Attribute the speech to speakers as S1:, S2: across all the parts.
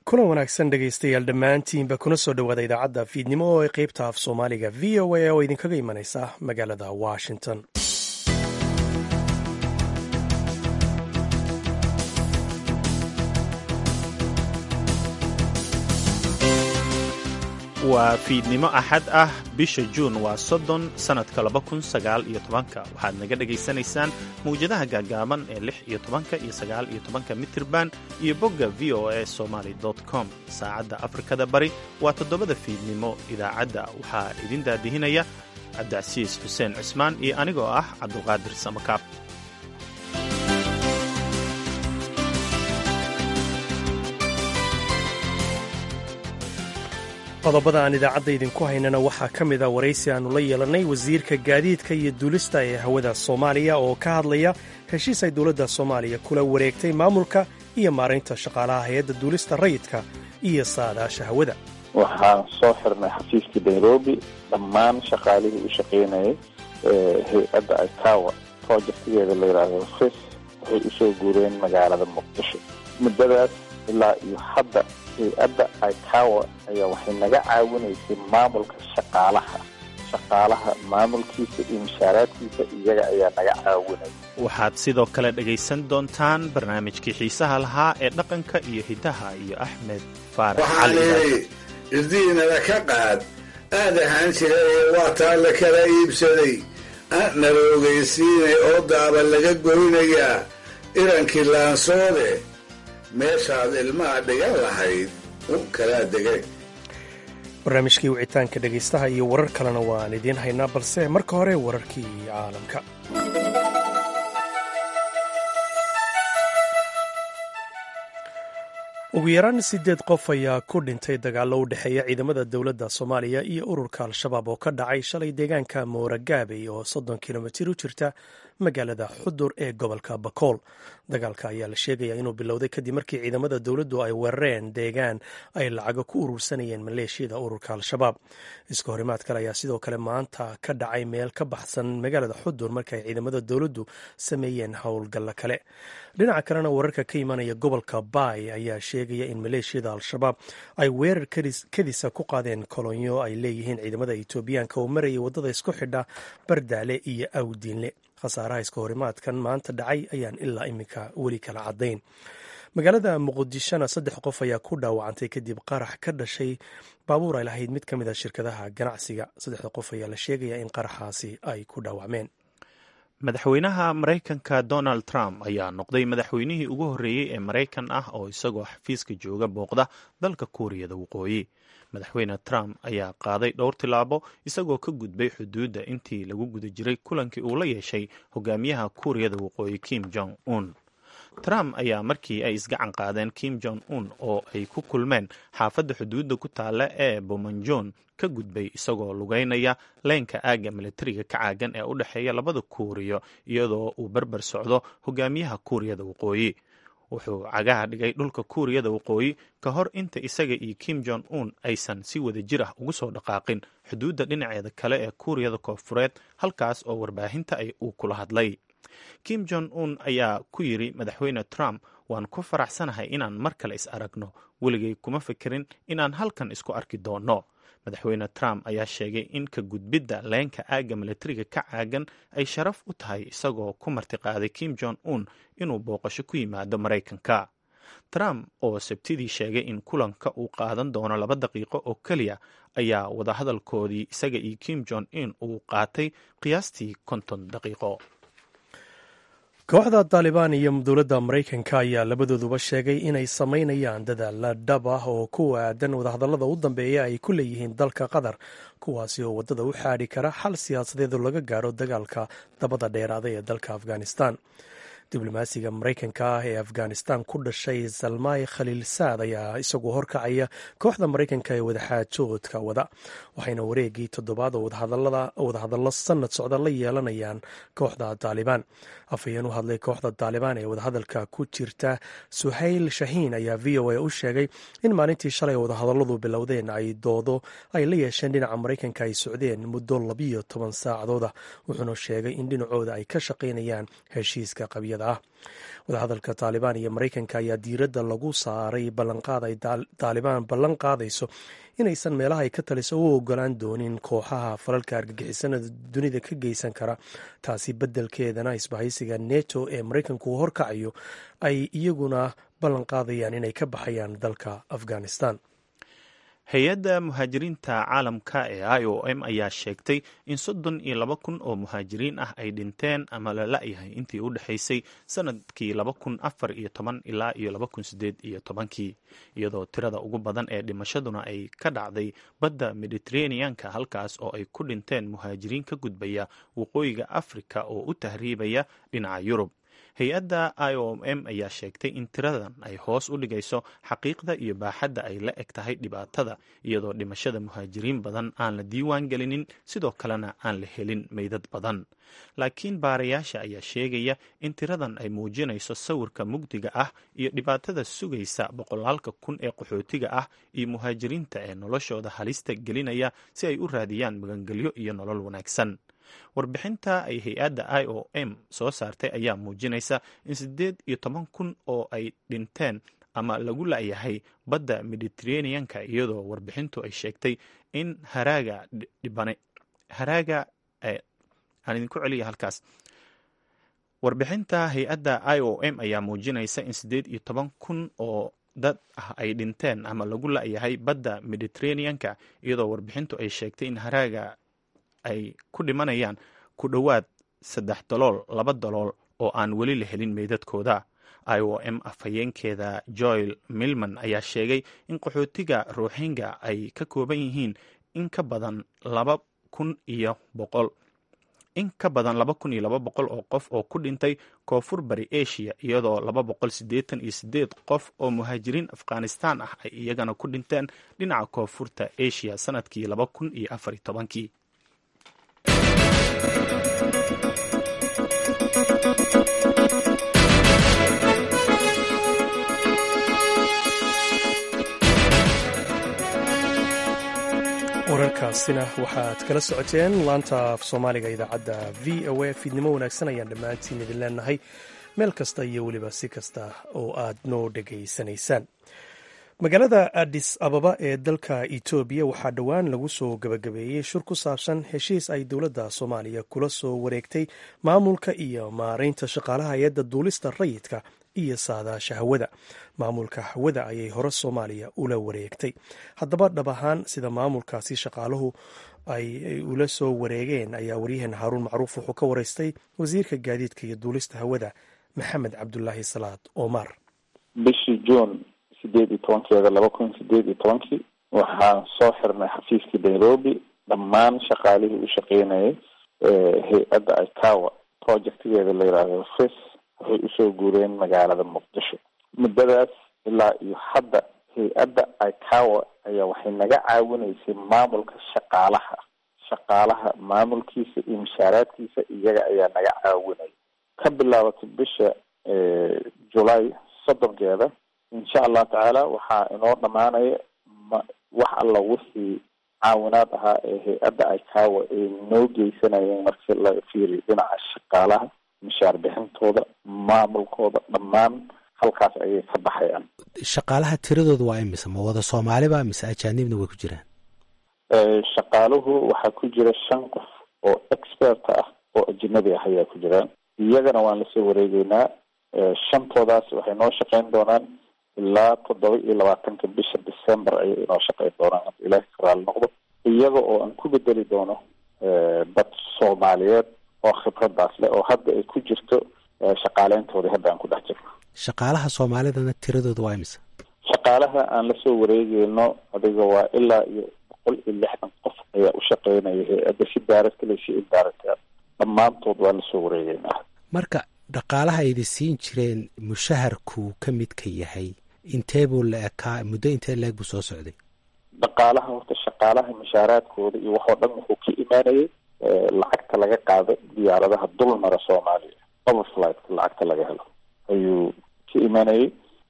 S1: kulan wanaagsan dhegaystayaal dhammaantiinba kuna soo dhowaada idaacadda fiidnimo oo ay qaybta af soomaaliga v o a oo idinkaga imanaysa magaalada washington
S2: waa fiidnimo axad ah bisha juun waa soddon sannadka laba kun sagaal iyo tobanka waxaad naga dhegaysanaysaan mawjadaha gaagaaban ee lix iyo tobanka iyo sagaal iyo tobanka mitirban iyo bogga v o a somaly com saacadda afrikada bari waa toddobada fiidnimo idaacadda waxaa idin daadihinaya cabdicasiis xuseen cismaan iyo anigoo ah cabdulqaadir samakaab
S1: qodobada aan idaacadda idinku haynana waxaa ka mid a waraysi aannu la yeelannay wasiirka gaadiidka iyo duulista ee hawada soomaaliya oo ka hadlaya heshiis ay dowladda soomaaliya kula wareegtay maamulka iyo maaraynta shaqaalaha hay-adda duulista rayidka iyo saadaasha hawada
S3: waxaan soo xirnay xafiiskii nairobi dhammaan shaqaalihii u shaqaynayay hay-adda ikawa projectigeeda la yidhaahdo fis waxay usoo guureen magaalada muqdisho muddadaas ilaa iyo hadda hay-adda ikawa ayaa waxay naga caawinaysay maamulka shaqaalaha shaqaalaha maamulkiisa iyo mushaaraadkiisa iyaga ayaa naga caawinaya
S2: waxaad sidoo kale dhegaysan doontaan barnaamijkii xiisaha lahaa ee dhaqanka iyo hiddaha iyo axmed faarax
S4: waxaan idhi irdiinada ka qaad aad ahaan jiray waa taa la kala iibsaday nala ogeysiinay oo daaba laga goynayaa irankii laansoode meeshaad ilmaha dhigan lahayd u kalaa degay
S1: barnaamijkii wicitaanka dhegaystaha iyo warar kalena waan idiin haynaa balse marka hore wararkii caalamka ugu yaraan siddeed qof ayaa ku dhintay dagaallo u dhexeeya ciidamada dowladda soomaaliya iyo ururka al-shabaab oo ka dhacay shalay deegaanka mooragaabey oo soddon kilomitir u jirta magaalada xudur ee gobolka bakool dagaalka ayaa la sheegaya inuu bilowday kadib markii ciidamada dowladdu ay weerareen deegaan ay lacago ku urursanayeen maleeshiyada ururka al-shabaab iska horimaad kale ayaa sidoo kale maanta ka dhacay meel ka baxsan magaalada xudur markaay ciidamada dowladdu sameeyeen howlgallo kale dhinaca kalena wararka ka imanaya gobolka baay ayaa sheegaya in maleeshiyada al-shabaab ay weerar kadisa ku qaadeen kolonyo ay leeyihiin ciidamada etoobiyaanka oo marayay waddada isku xidha bardaale iyo awdiinle khasaaraha iska horimaadkan maanta dhacay ayaan ilaa iminka weli kala caddayn magaalada muqdishona saddex qof ayaa ku dhaawacantay kadib qarax ka dhashay baabuur ay lahayd mid ka mid a shirkadaha ganacsiga saddexda qof ayaa la sheegaya in qaraxaasi ay ku dhaawacmeen
S2: madaxweynaha maraykanka donald trump ayaa noqday madaxweynihii ugu horreeyey ee maraykan ah oo isagoo xafiiska jooga booqda dalka kuuriyada waqooyi madaxweyne trump ayaa qaaday dhowr tilaabo isagoo ka gudbay xuduudda intii lagu guda jiray kulankii uu la yeeshay hogaamiyaha kuuriyada waqooyi kim jong un trump ayaa markii ay isgacan qaadeen kim jong un oo ay ku kulmeen xaafadda xuduudda ku taalla ee bomanjon ka gudbay isagoo lugeynaya leynka aagga militariga ka caagan ee u dhexeeya labada kuuriyo iyadoo uu barbar socdo hogaamiyaha kuuriyada waqooyi wuxuu cagaha dhigay dhulka kuuriyada waqooyi ka hor inta isaga iyo kim jong un aysan si wada jir ah ugu soo dhaqaaqin xuduudda dhinaceeda kale ee kuuriyada koonfureed halkaas oo warbaahinta ay uu kula hadlay kim jong un ayaa ku yidri madaxweyne trump waan ku faraxsanahay inaan mar kale is aragno weligay kuma fikirin inaan halkan isku arki doonno madaxweyne trump ayaa sheegay in ka gudbidda leenka aagga militariga ka caagan ay sharaf u tahay isagoo ku martiqaaday kim jong un inuu booqasho ku yimaado maraykanka trump oo sabtidii sheegay in kulanka uu qaadan doono laba daqiiqo oo keliya ayaa wadahadalkoodii isaga iyo kim jong un uu qaatay qiyaastii konton daqiiqo
S1: kooxda taalibaan iyo dowladda maraykanka ayaa labadooduba sheegay inay samaynayaan dadaalla dhab ah oo ku aadan wadahadallada u dambeeya ay ku leeyihiin dalka qatar kuwaasi oo waddada u xaadhi kara xal siyaasadeed oo laga gaaro dagaalka dabada dheeraaday ee dalka afghanistan diblomaasiga maraykanka ah ee afghanistan ku dhashay salmay khaliil saad ayaa isagoo horkacaya kooxda maraykanka ee wadaxaajoodka wada waxayna wareegii toddobaad oo wadahadallo sanad socda la yeelanayaan kooxda taalibaan afhayeen u hadlay kooxda taalibaan ee wadahadalka ku jirta suhayl shahiin ayaa v o a u sheegay in maalintii shalay wadahadalladu bilowdeen ay doodo ay la yeesheen dhinaca maraykanka ay socdeen muddo labiyo toban saacadooda wuxuuna sheegay in dhinacooda ay ka shaqaynayaan heshiiska qabyada joogtada ah wadahadalka taalibaan iyo maraykanka ayaa diiradda lagu saaray ballanqaad ay taalibaan ballan qaadayso inaysan meelaha ay ka taliso u ogolaan doonin kooxaha falalka argagixisanada dunida ka geysan kara taasi beddelkeedana isbahaysiga neto ee maraykanku horkacayo ay iyaguna ballan qaadayaan inay ka baxayaan dalka afghanistan
S2: hay-adda muhaajiriinta caalamka ee i o m ayaa sheegtay in soddon iyo laba kun oo muhaajiriin ah ay dhinteen ama la la-yahay intii u dhexaysay sanadkii laba kun afar iyo toban ilaa iyo laba kun sideed iyo tobankii iyadoo tirada ugu badan ee dhimashaduna ay ka dhacday badda mediteraneanka halkaas oo ay ku dhinteen muhaajiriin ka gudbaya waqooyiga afrika oo u tahriibaya dhinaca yurub hay-adda i o m ayaa sheegtay in tiradan ay hoos u dhigayso xaqiiqda iyo baaxadda ay la eg tahay dhibaatada iyadoo dhimashada muhaajiriin badan aan la diiwaan gelinin sidoo kalena aan la helin meydad badan laakiin baarayaasha ayaa sheegaya in tiradan ay muujinayso sawirka mugdiga ah iyo dhibaatada sugaysa boqolaalka kun ee qaxootiga ah iyo muhaajiriinta ee noloshooda halista gelinaya si ay u raadiyaan magangelyo iyo nolol wanaagsan warbixinta ay hay-adda i o m soo saartay ayaa muujinaysa in siddeed iyo toban kun oo ay dhinteen ama lagu la-yahay badda mediteraneanka iyadoo warbixintu ay sheegtay in haraaga dhibane haraaga aan idinku celiya halkaas warbixinta hay-adda i o m ayaa muujinaysa in siddeed iyo toban kun oo dad ah ay dhinteen ama lagu la-yahay badda mediteraneanka iyadoo warbixintu ay sheegtay in haraaga ay ku dhimanayaan ku dhowaad saddex dalool laba dalool oo aan weli la helin meydadkooda i o m afhayeenkeeda joel milman ayaa sheegay in qaxootiga ruuxinga ay ka kooban yihiin in ka badan laba kun iyo boqol in ka badan laba kun iyo laba boqol oo qof oo ku dhintay koonfur bari asia iyadoo laba boqol siddeetan iyo siddeed qof oo muhaajiriin afghanistan ah ay iyagana ku dhinteen dhinaca koonfurta asia sanadkii laba kun iyo afar iyo tobankii
S1: wararkaasina waxaad kala socoteen laanta af soomaaliga idaacadda v o a fiidnimo wanaagsan ayaan dhammaantiin idin leenahay meel kasta iyo weliba si kasta oo aad noo dhegaysanaysaan magaalada adis ababa ee dalka etoobiya waxaa dhowaan lagu soo gabagabeeyey shir ku saabsan heshiis ay dowladda soomaaliya kula soo wareegtay maamulka iyo maaraynta shaqaalaha hay-adda duulista rayidka iyo saadaasha hawada maamulka hawada ayay hore soomaaliya ula wareegtay haddaba dhab ahaan sida maamulkaasi shaqaaluhu ay ula soo wareegeen ayaa waryaheena haaruun macruuf wuxuu ka wareystay wasiirka gaadiidka iyo duulista hawada maxamed cabdulaahi salaad omar
S3: bishii juun sideed iyo tobankeeda laba kun sideed iyo tobankii waxaan soo xirnay xafiiskii nairobi dhammaan shaqaalihii u shaqeynayay hay-adda icawa projectigeeda la yidhaahdo fis waxay usoo guureen magaalada muqdisho muddadaas ilaa iyo hadda hay-adda icawa ayaa waxay naga caawinaysay maamulka shaqaalaha shaqaalaha maamulkiisa iyo mushaaraadkiisa iyaga ayaa naga caawinaya ka bilaabatay bisha julay soddonkeeda insha allah tacaala waxaa inoo dhamaanaya ma wax alla wixii caawinaad ahaa ee hay-adda icawa ay noo geysanayeen marki la fiiriyo dhinaca shaqaalaha mishaar bixintooda maamulkooda dhammaan halkaas ayay ka baxayaan
S5: shaqaalaha tiradooda waa imise ma wada soomaaliba mise ajaanibna way ku jiraan
S3: shaqaaluhu waxaa ku jira shan qof oo expert ah oo ajnabi ah ayaa ku jiraan iyagana waan lasoo wareegeynaa shantoodaas waxay noo shaqeyn doonaan ilaa toddoba iyo labaatanka bisha december ayay inoo shaqeyn doonaan hadda ilaahi karaal noqdo iyaga oo aan ku bedeli doono dad soomaaliyeed oo khibradaas leh oo hadda ay ku jirto shaqaaleyntoodii hadda aan ku dhex jirno
S5: shaqaalaha soomaalidana tiradooda waa imise
S3: shaqaalaha aan lasoo wareegeyno adiga waa ilaa iyo boqol iyo lixdan qof ayaa u shaqeynaya hay-adda si daaradkale si indaaragta dhammaantood waa lasoo wareegeynaa
S5: marka dhaqaalaha aydi siin jireen mushaharkuu ka midka yahay intee buu la ekaa muddo intee leeg buu soo socday
S3: dhaqaalaha horta shaqaalaha mushaaraadkooda iyo waxoo dhan wuxuu ka imaanayay lacagta laga qaado diyaaradaha dulmara soomaaliya overflightka lacagta laga helo ayuu ka imaanayay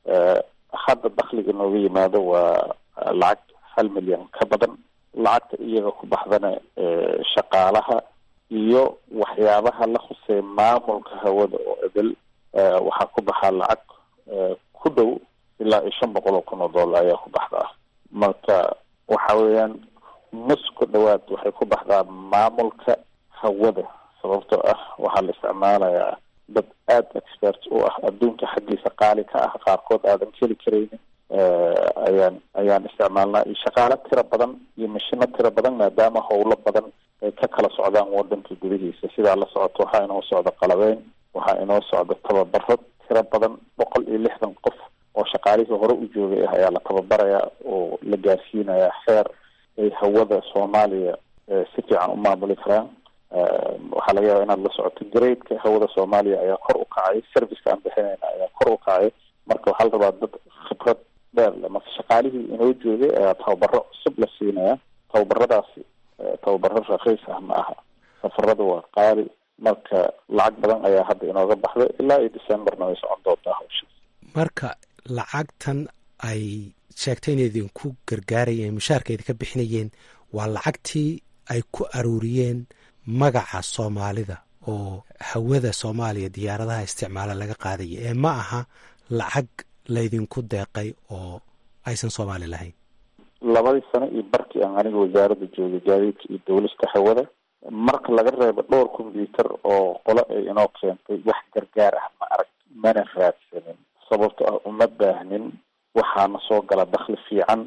S3: hadda dakliga nooga yimaado waa lacag hal milyan ka badan lacagta iyaga ku baxdana shaqaalaha iyo waxyaabaha la khusey maamulka hawada oo edel waxaa ku baxaa lacag ku dhow ilaa iyo shan boqol oo kun oo dollar ayaa ku baxdaa marka waxa weeyaan nus ku dhawaad waxay ku baxdaa maamulka hawada sababtoo ah waxaa la isticmaalayaa dad aada expert u ah adduunka xaggiisa qaali ka ah qaarkood aadan keli karaynin ayaan ayaan isticmaalnaa iyo shaqaalo tiro badan iyo mashino tiro badan maadaama howlo badan ay ka kala socdaan wadanka gudihiisa sidaa la socoto waxaa inoo socda qalabeyn waxaa inoo socda tababaro tiro badan boqol iyo lixdan qof oo shaqaalihii hore u joogay ah ayaa la tababarayaa oo la gaarsiinayaa xeer ay hawada soomaaliya si fiican u maamuli karaan waxaa laga yaaba inaad la socoto gradeka hawada soomaaliya ayaa kor u kacay serviceka aan bixinayna ayaa kor u kacay marka waxaa la rabaa dad khibrad dheer le marka shaqaalihii inoo joogay ayaa tababaro cusub la siinaya tababaradaasi tababaro rakiis ah ma aha safarada waa qaali marka lacag badan ayaa hadda inooga baxday ilaa iyo decemberna way socon doontaa hawsha
S5: marka lacagtan ay sheegtay inay idinku gargaarayeen mushaarka idinka bixinayeen waa lacagtii ay ku aruuriyeen magaca soomaalida oo hawada soomaaliya diyaaradaha isticmaala laga qaadaya ee ma aha lacag laydinku deeqay oo aysan soomaali lahayn
S3: labadii sano iyo barkii aan aniga wasaaradda joogay gaadiidka iyo dawlista hawada marka laga reebo dhowr combyuter oo qolo ay inoo keentay wax gargaar ah ma arag mana raadsanin sababto ah uma baahnin waxaana soo gala dakli fiican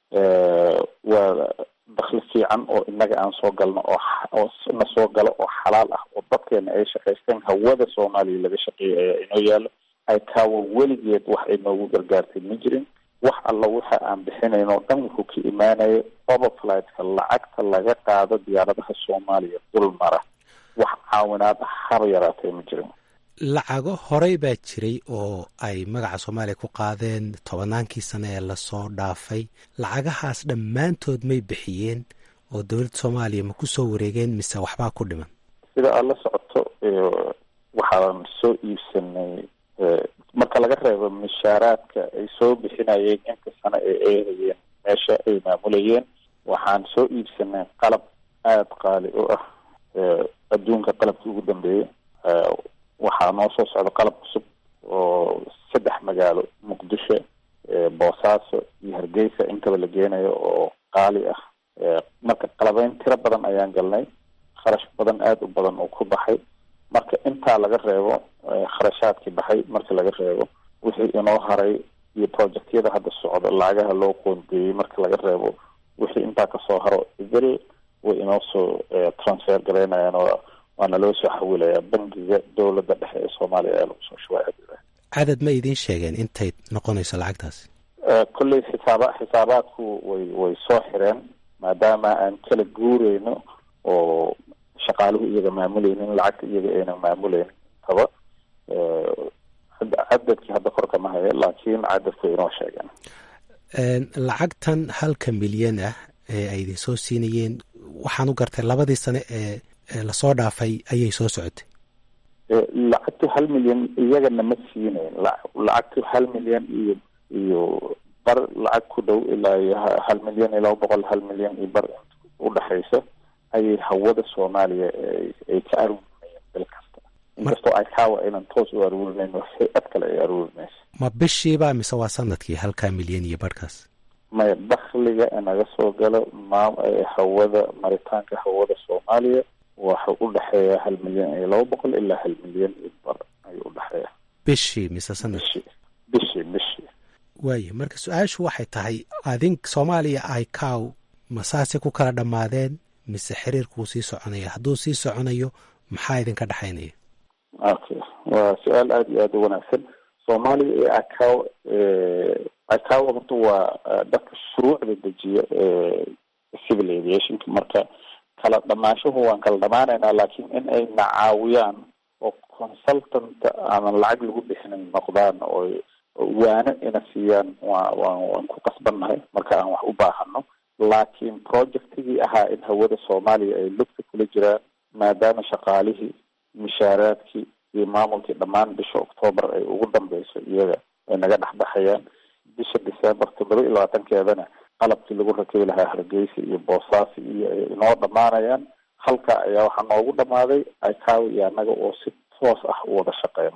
S3: waa dakli fiican oo inaga aan soo galno oo na soo galo oo xalaal ah oo dadkeena ay shaqaysteen hawada soomaaliya laga shaqeeyay ayaa inoo yaalo ay kaawo weligeed wax ay noogu gargaartay ma jirin wax alla waxa aan bixinayn oo dhan wuxuu ka imaanaya overflightka lacagta laga qaado diyaaradaha soomaaliya dul mara wax caawinaad haba yaraatay ma jirin
S5: lacago horey baa jiray oo ay magaca soomaaliya ku qaadeen tobannaankii sano ee lasoo dhaafay lacagahaas dhammaantood may bixiyeen oo dowladda soomaaliya ma ku soo wareegeen mise waxbaa ku dhiman
S3: sida aad la socoto waxaan soo iibsanay marka laga reebo mishaaraadka ay soo bixinayeen inta sano ee eehayeen meesha ay maamulayeen waxaan soo iibsanay qalab aada qaali u ah adduunka qalabkii ugu dambeeyey waxaa noo soo socda qalab cusub oo saddex magaalo muqdisho boosaaso iyo hargeysa intaba la geenayo oo qaali ah marka qalabeyn tiro badan ayaan galnay kharash badan aada u badan oo ku baxay marka intaa laga reebo kharashaadkii baxay marka laga reebo wixii inoo haray iyo projectyada hadda socda lacagaha loo qoondeeyey marka laga reebo wixii intaa kasoo haro bel way inoo soo transfer garaynayaan oo waana loo soo xawilayaa bangiga dowladda dhexe ee soomaaliya ee lagu soo shubay
S5: cadad ma idiin sheegeen intay noqonayso lacagtaasi
S3: kolley xisaaba xisaabaadku way way soo xireen maadaama aan kala guureyno oo shaqaaluhu iyaga maamuleynin lacagta iyaga ayna maamuleynin taba cadadkii hadda kor kama hayo laakiin cadadku inoo sheegeen
S5: lacagtan halka milyan ah ee ay idin soo siinayeen waxaan u gartay labadii sane ee lasoo dhaafay ayay soo socotay
S3: lacagtu hal milyan iyagana ma siinayn lacagtu hal milyan iyo iyo bar lacag ku dhow ilaa iyo hal milyan iyo laba boqol hal milyan iyo bar udhexaysa ayay hawada soomaaliya ay ka aruurinayeen bil kasta inkastoo ay kaawa aynan toos u aruurinayn hay-ad kale ay aruurinaysa
S5: ma bishiiba mise waa sanadkii halkaa milyan iyo barhkaas
S3: maya dakhliga inaga soo galo maam hawada maritaanka hawada soomaaliya waxau u dhexeeya hal milyan iyo laba boqol ilaa hal milyan iyo bar ayuu udhexeeya
S5: bishii mise sanadkii
S3: bishii bishii bishii
S5: waaya marka su-aashu waxay tahay adink soomaaliya ay kaaw masaase ku kala dhammaadeen mise xiriirkuu sii soconaya hadduu sii soconayo maxaa idinka dhexaynaya
S3: okay waa su-aal aada iyo aada u wanaagsan soomaaliya iyo acaw acaw horta waa dadka shuruucda dejiya civil aviationka marka kala dhamaashuhu waan kala dhamaanaynaa laakiin in ay na caawiyaan oo consultant aanan lacag lagu bixinin noqdaan oo waano ina siiyaan waa waa waan ku qasbannahay marka aan wax u baahano laakiin projectigii ahaa in hawada soomaaliya ay lugta kula jiraan maadaama shaqaalihii mishaaraadkii iyo maamulkii dhammaan bisha octoobar ay ugu dambeyso iyaga ay naga dhexbaxayaan bisha december toddoba iyo labaatankeedana qalabkii lagu rakibi lahaa hargeysa iyo boosaaso iyo ay inoo dhamaanayaan halka ayaa waxaa noogu dhamaaday icaaw iyo annaga oo si toos ah u wada shaqeyno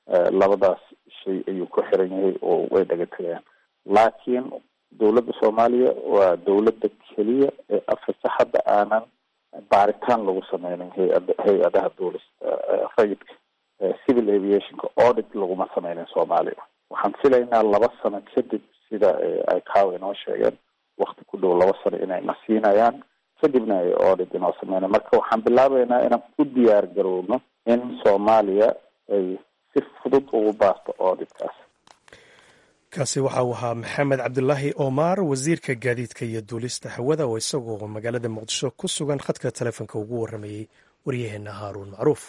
S3: labadaas shay ayuu ku xiran yahay oo way dhaga tegayaan laakiin dowladda soomaaliya waa dowladda keliya ee afrika hadda aanan baaritaan lagu sameynin hay-ada hay-adaha duulista rayidka civil aviationka audit laguma sameynin soomaaliya waxaan filaynaa laba sano kadib sida ay kaawa inoo sheegeen wakti ku dhow laba sano inay na siinayaan kadibna ay audit inoo sameyna marka waxaan bilaabeynaa inaan ku diyaar garowno in soomaaliya ay si fudud ugu baasto auditkaas
S1: kaasi waxa uu ahaa maxamed cabdulaahi omar wasiirka gaadiidka iyo duulista hawada oo isagoo magaalada muqdisho ku sugan khadka taleefonka ugu waramayey waryaheena haaruun macruuf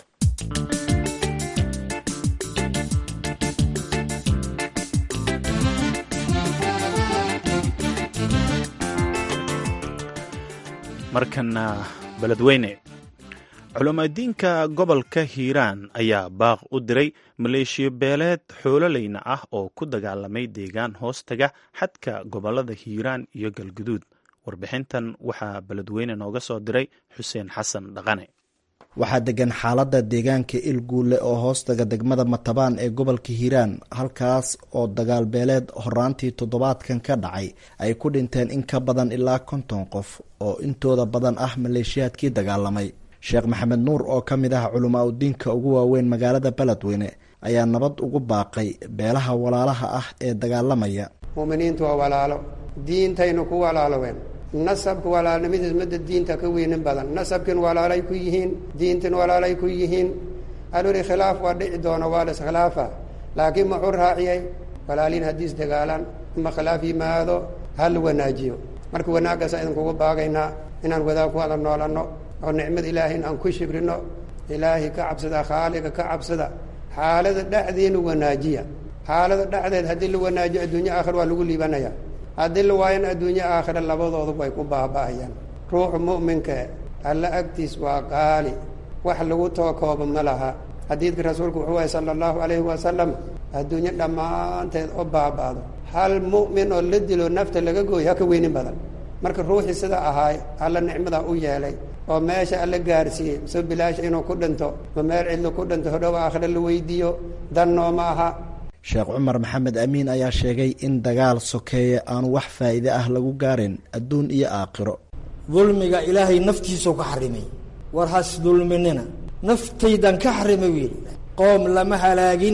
S2: markana beledweyne culamaadiinka gobolka hiiraan ayaa baaq u diray maleeshiyo beeleed xoololeyna ah oo ku dagaalamay deegaan hoostaga xadka gobolada hiiraan iyo galguduud warbixintan waxaa beledweyne nooga soo diray xuseen xasan dhaqane
S6: waxaa degan xaaladda deegaanka ilguule oo hoostaga degmada matabaan ee gobolka hiiraan halkaas oo dagaal beeleed horaantii toddobaadkan ka dhacay ay ku dhinteen in ka badan ilaa konton qof oo intooda badan ah maleeshiyaadkii dagaalamay sheekh maxamed nuur oo ka mid ah culamaa udiinka ugu waaweyn magaalada beledweyne ayaa nabad ugu baaqay beelaha walaalaha ah ee dagaalamaya
S7: muuminiintu waa walaalo diintaynu ku walaaloween nasabka walaalnimadiis madda diinta ka weynin badan nasabkin walaalay ku yihiin diintin walaalay ku yihiin aluli khilaaf waa dhici doona waa la iskhilaafa laakiin muxuu raaciyay walaaliin haddiis dagaalaan ama khilaaf yimaado ha la wanaajiyo marka wanaaggaasa idinkugu baagaynaa inaan wadaag ku wada noolanno oo nicmada ilaahay aan ku shibrino ilaahay ka cabsada khaaliga ka cabsada xaalada dhexdeena wanaajiya xaalada dhexdeed haddii la wanaajiyo adduunye aakhir waa lagu liibanaya haddii la waayana adduunye aakhira labadooduba way ku baaba'ayaan ruuxu mu'minka alla agtiis waa qaali wax lagu tookooba ma laha xadiidka rasuulku wuxuu wahay sala allahu calayhi wasalam adduunye dhammaanteed oo baaba'do hal mu'min oo la dilo nafta laga gooyo ha ka weynin badan marka ruuxii sida ahaay alla nicmadaa u yeelay oo meesha alla gaarsiiyey so bilaasha inuu ku dhinto ma meel cidlo ku dhinto hodhow aakhira la weydiiyo dannoo ma aha
S6: sheekh cumar maxamed amiin ayaa sheegay in dagaal sokeeye aanu wax faa'iide ah lagu gaarin adduun iyo aakhiro
S8: dulmiga ilaahay naftiisuu ka xarimay war has dulminina naftaydan ka xarimay wiil qoom lama halaagin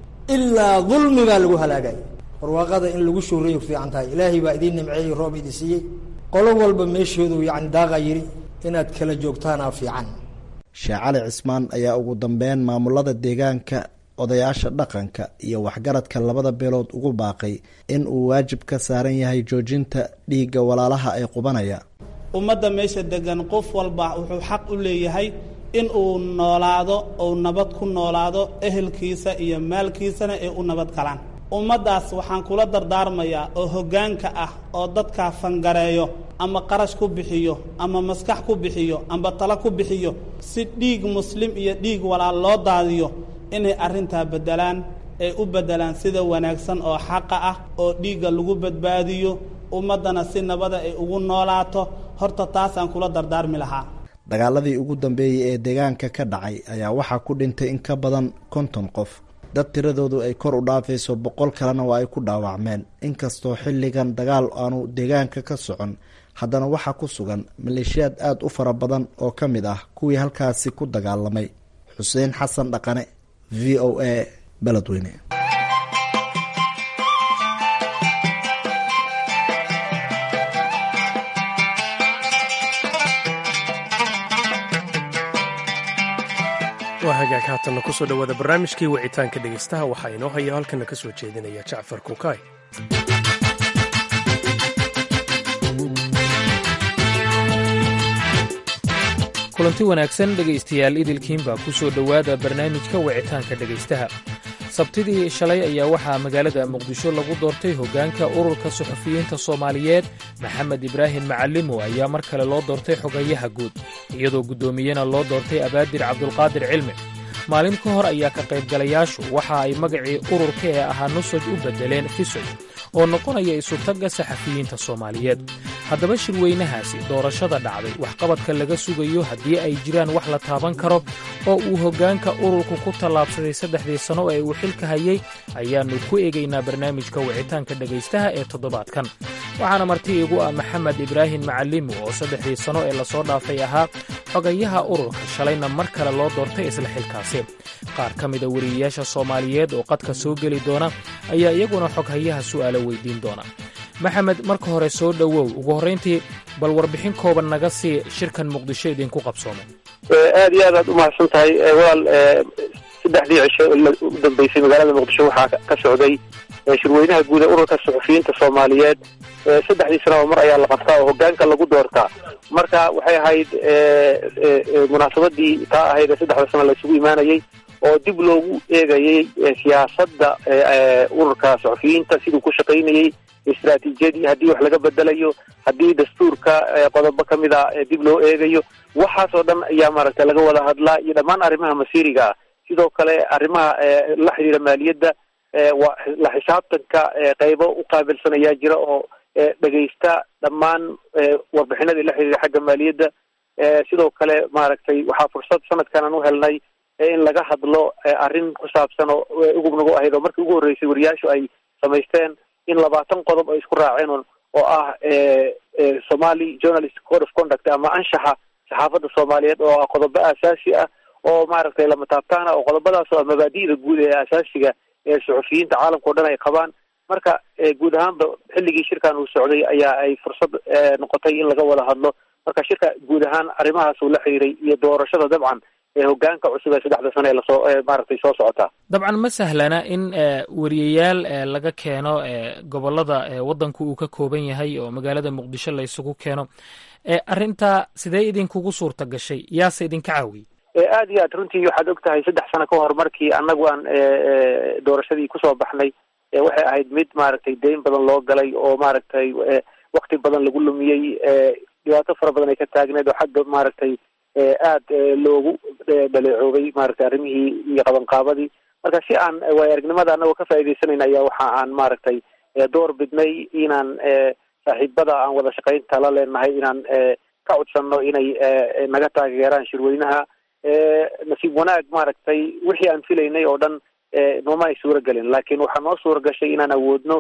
S8: ilaa dulmi baa lagu halaagay barwaaqada in lagu shuurayo fiican tahay ilaahay baa idiin nimceeyey roob idin siiyey qolo walba meeshoodu yacni daaqa yidhi inaad kala joogtaanaa fiican
S6: sheekh cali cismaan ayaa ugu dambeyn maamulada deegaanka odayaasha dhaqanka iyo waxgaradka labada beelood ugu baaqay in uu waajib ka saaran yahay joojinta dhiigga walaalaha ee qubanaya
S9: ummadda meesha degan qof walba wuxuu xaq u leeyahay in uu noolaado ou nabad ku noolaado ehelkiisa iyo maalkiisana ay u nabad galaan ummaddaas waxaan kula dardaarmayaa oo hoggaanka ah oo dadkaa fangareeyo ama qarash ku bixiyo ama maskax ku bixiyo amba talo ku bixiyo si dhiig muslim iyo dhiig walaal loo daadiyo inay arrintaa beddelaan ay u beddelaan sida wanaagsan oo xaqa ah oo dhiigga lagu badbaadiyo ummaddana si nabada ay ugu noolaato horta taasaan kula dardaarmi lahaa
S6: dagaaladii ugu dambeeyey ee deegaanka ka dhacay ayaa waxaa ku dhintay in ka badan konton qof dad tiradoodu ay kor u dhaafayso boqol kalena waa ay ku dhaawacmeen inkastoo xilligan dagaal aanu deegaanka ka socon haddana waxaa ku sugan maleeshiyaad aada u fara badan oo ka mid ah kuwii halkaasi ku dagaalamay xuseen xasan dhaqane v o a beledweyne
S1: waa hagaag haatanna kusoo dhowaada barnaamijkii wicitaanka dhegaystaha waxaa inoo haya halkana ka soo jeedinaya jacfar kukaay
S10: kulanti wanaagsan dhegaystayaal idilkiinbaa ku soo dhowaada barnaamijka wicitaanka dhegaystaha sabtidii shalay ayaa waxaa magaalada muqdisho lagu doortay hoggaanka ururka suxufiyiinta soomaaliyeed maxamed ibraahim macalimo ayaa mar kale loo doortay xogayaha guud iyadoo guddoomiyena loo doortay abaadir cabdulqaadir cilmi maalin ka hor ayaa ka qaybgalayaashu waxa ay magacii ururka ee ahaa nusaj u beddeleen fisoj oo noqonaya isutagga saxafiyiinta soomaaliyeed haddaba shirweynahaasi doorashada dhacday waxqabadka laga sugayo haddii ay jiraan wax la taaban karo oo uu hoggaanka ururku ku tallaabsaday saddexdii sanno ee uu xilka hayay ayaannu ku eegaynaa barnaamijka wicitaanka dhegaystaha ee toddobaadkan waxaana marti igu ah maxamed ibraahim macalimo oo saddexdii sanno ee lasoo dhaafay ahaa xogayaha ururka shalayna mar kale loo doortay isla xilkaasi qaar ka mida weriyayaasha soomaaliyeed oo qadka soo geli doona ayaa iyaguna xoghayaha su'aalo weydiin doona maxamed marka hore soo dhowow ugu horrayntii bal warbixin kooban naga sii shirkan muqdisho idinku qabsoomay
S11: aad iyo aad aad umahadsan tahay walaal saddexdii cisho u dambeysay magaalada muqdisho waxaa ka socday shirweynaha guud ee ururka suxufiyiinta soomaaliyeed saddexdii sanaba mar ayaa la qabtaa oo hogaanka lagu doortaa marka waxay ahayd munaasabadii taa ahayd ee saddexda sano la isugu imaanayay oo dib loogu eegayay siyaasadda ururka suxufiyiinta siduu ku shaqaynayey istraatiijiyadii haddii wax laga bedelayo haddii dastuurka qodobo ka mid a dib loo eegayo waxaasoo dhan ayaa maaragtay laga wada hadlaa iyo dhammaan arrimaha masiiriga ah sidoo kale arrimaha la xidhiira maaliyadda waa la xisaabtanka qeybo u qaabilsan ayaa jira oo dhegaysta dhammaan warbixinadii la xidhiira xagga maaliyadda sidoo kale maaragtay waxaa fursad sanadkan aan u helnay in laga hadlo arrin ku saabsan oo ugub nagu ahayd oo markii ugu horreysay wariyaashu ay samaysteen in labaatan qodob ay isku raaceen oo ah somali journalist code of conduct ama anshaxa saxaafadda soomaaliyeed oo ah qodobo aasaasi ah oo maaragtay lama taabtaan ah oo qodobadaas oo ah mabaadi'da guud ee asaasiga ee suxufiyiinta caalamka o dhan ay qabaan marka guud ahaanba xilligii shirkan uu socday ayaa ay fursad noqotay in laga wada hadlo marka shirka guud ahaan arrimahaas uu la xiriiray iyo doorashada dabcan ee hogaanka cusub ee saddexda sano ee lasoo maaragtay soo socotaa
S10: dabcan ma sahlana in wariyayaal laga keeno gobolada waddanku uu ka kooban yahay oo magaalada muqdisho la isugu keeno arrintaa sidee idinkugu suurta gashay yaase idinka caawiyey
S11: aad iyo aad runtii waxaad og tahay saddex sano ka hor markii annagu aan doorashadii kusoo baxnay waxay ahayd mid maaragtay deyn badan loo galay oo maaragtay wakti badan lagu lumiyey dhibaato fara badan ay ka taagneed oo xagga maaragtay aad loogu dhaleecoobay maaragtay arrimihii iyo qabanqaabadii marka si aan waay aragnimada anagoo ka faa'iidaysanayna ayaa waxa aan maaragtay door bidnay inaan saaxiibada aan wada shaqaynta la leenahay inaan ka codsanno inay naga taageeraan shirweynaha nasiib wanaag maaragtay wixii aan filaynay oo dhan nooma ay suura gelin laakiin waxaa noo suura gashay inaan awoodno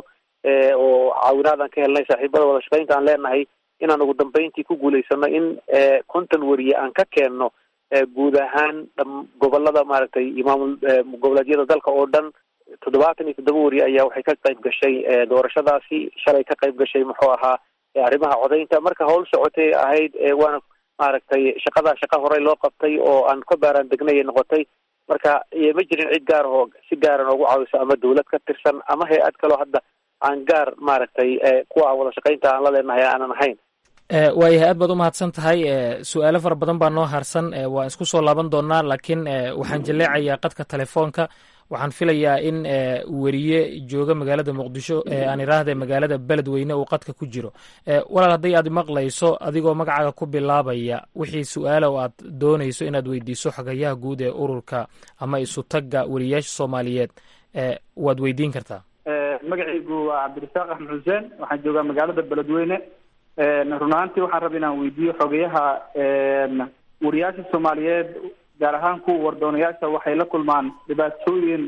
S11: oo caawinaad aan ka helnay saaxiibada wada shaqaynta aan leenahay inaan ugu dambeyntii ku guulaysano in konton weriye aan ka keenno guud ahaan gobolada maaragtay iyo maamul goboleedyada dalka oo dhan toddobaatan iyo toddoba weriye ayaa waxay ka qayb gashay doorashadaasi shalay ka qayb gashay muxuu ahaa arrimaha codaynta marka howl socotay ahayd waana maaragtay shaqadaa shaqa horey loo qabtay oo aan ka baaraan degnay ay noqotay marka ma jirin cid gaar oo si gaara noogu caawiso ama dawlad ka tirsan ama hay-ad kaloo hadda aan gaar maaragtay kuwa aan wada shaqaynta aan la leenahay aanan ahayn
S10: waayahay aad baad u mahadsan tahay su-aalo fara badan baa noo harsan waan isku soo laaban doonaa laakiin waxaan jaleecayaa qadka telefoonka waxaan filayaa in weriye jooga magaalada muqdisho aan iraahde magaalada beledweyne uu qadka ku jiro walaal hadday aad maqlayso adigoo magacaaga ku bilaabaya wixii su-aala oo aad doonayso inaad weydiiso xogayaha guud ee ururka ama isutagga weriyayaasha soomaaliyeed waad weydiin kartaa
S12: magacaygu waa cabdirasaaq axmed xuseen waxaan joogaa magaalada beledweyne run ahaantii waxaan raba inaan weydiiyo xogayaha wariyaasha soomaaliyeed gaar ahaan kuwa wardoonayaasha waxay la kulmaan dhibaatooyin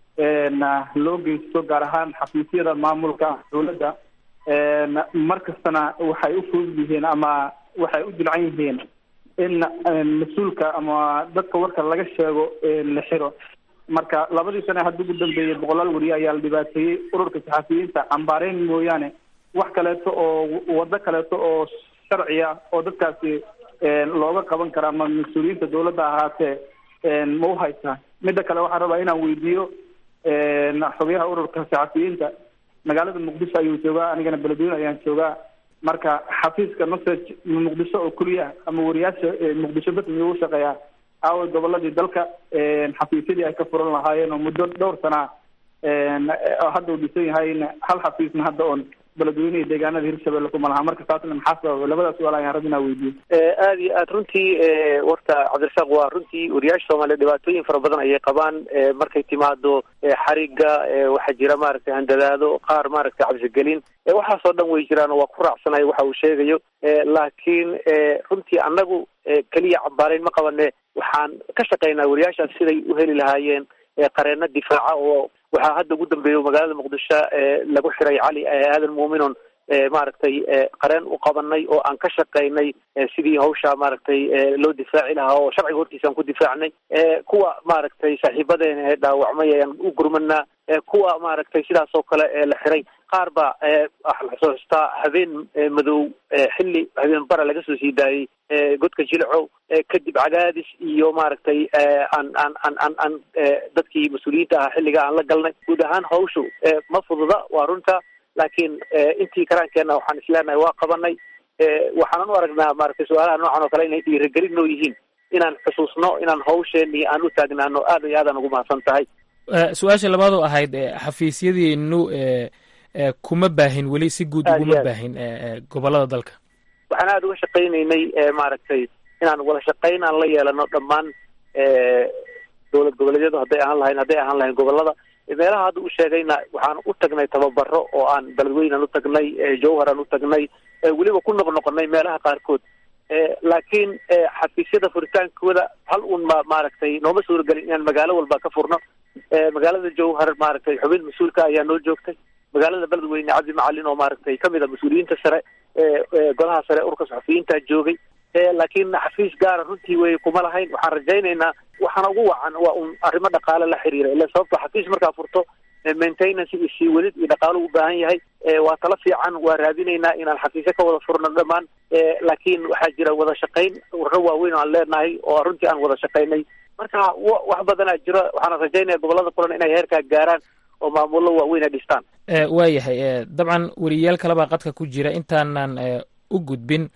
S12: loo geysto gaar ahaan xafiisyada maamulka dowladda mar kastana waxay u fudud yihiin ama waxay u dilcan yihiin in mas-uulka ama dadka warka laga sheego la xiro marka labadii sane hadda ugu dambeeyey boqolaal weriye ayaa la dhibaateeyey ururka saxafiyiinta cambaareyn mooyaane wax kaleeto oo wado kaleeto oo sharciya oo dadkaasi looga qaban kara ama mas-uuliyiinta dawladda ahaatee ma u haysaa midda kale waxaan rabaa inaan weydiiyo xogayaha ururka saxafiyiinta magaalada muqdisho ayuu joogaa anigana beledweyne ayaan joogaa marka xafiiska message muqdisho oo keliya ama wariyaasha muqdisho bas miyuu u shaqeeyaa aaway goboladii dalka xafiisyadii ay ka furan lahaayeen oo muddo dhowr sana hadda uu dhisan yahay hal xafiisna hadda oon beledweyne iyo deegaanada hirshabelle kuma laha marka taasna maxaa sababa labadaas su-aal ayaan rabbi inaa weydiiyo
S11: aada iyo aad runtii warta cabdirasaaq waa runtii wariyaasha soomaaliya dhibaatooyin fara badan ayay qabaan markay timaado xariga waxaa jira maaragtay handadaado qaar maaragtay cabsigelin waxaasoo dhan way jiraan oo waa ku raacsanay waxa uu sheegayo laakiin runtii annagu keliya cambaarayn ma qabane waxaan ka shaqaynaa wariyaashaas siday u heli lahaayeen qareeno difaaca oo waxaa hadda ugu dambeeya magaalada muqdisho lagu xiray cali aadan muuminon maaragtay qareen u qabanay oo aan ka shaqaynay sidii hawsha maaragtay loo difaaci lahaa oo sharciga hortiisa aan ku difaacnay kuwa maaragtay saaxiibadeena ee dhaawacmay ayaan u gurmanaa kuwa maaragtay sidaas oo kale la xiray qaar ba waxaa la xusuustaa habeen madow xilli habeen bara laga soo sii daayey godka jilcow kadib cadaadis iyo maaragtay aan aan aan aan aan dadkii mas-uuliyiinta ahaa xilliga aan la galnay guud ahaan hawshu ma fududa waa runta laakiin intii karaankeenna waxaan isleenahay waa qabanay waxaanan u aragnaa maaragtay su-aalaha noocan oo kale inay dhiirigelin noo yihiin inaan xusuusno inaan hawsheenii aan u taagnaano aad iyo aadaan ugu mahadsan tahay
S10: su-aasha labaad oo ahayd xafiisyadiinu kuma baahin weli si guud uguma baahin gobolada dalka
S11: waxaan aada uga shaqaynaynay maaragtay inaan wada shaqayn aan la yeelano dhammaan dowlad goboleedyadu hadday ahaan lahayn hadday ahaan lahayn gobolada meelaha hadda u sheegayna waxaan u tagnay tababaro oo aan beledweynan u tagnay jawharan u tagnay weliba ku noqnoqonay meelaha qaarkood laakiin xafiisyada furitaankooda hal un ma maaragtay nooma suuragelin inaan magaalo walba ka furno magaalada jawhar maaragtay xubin mas-uulka ayaa noo joogtay magaalada beledweyne cabdi macalin oo maaragtay kamid a mas-uuliyiinta sare golaha sare urka saxufiyiinta joogay laakiin xafiis gaara runtii wey kuma lahayn waxaan rajaynaynaa waxaana ugu wacan waa un arrimo dhaqaale la xiriira ila sababto xafiis markaa furto maintenance iyo sii wadid iyo dhaqaalo u baahan yahay waa tala fiican waa raadinaynaa inaan xafiisyo ka wada furno dhammaan laakiin waxaa jira wada shaqayn warro waaweyn oo aan leenahay oo runtii aan wada shaqaynay marka wax badanaa jiro waxaana rajaynaya gobolada kulan inay heerkaa gaaraan oo maamullo waaweyn ay dhistaan
S10: waayahay dabcan weriyaal kalebaa qadka ku jira intaanan u gudbin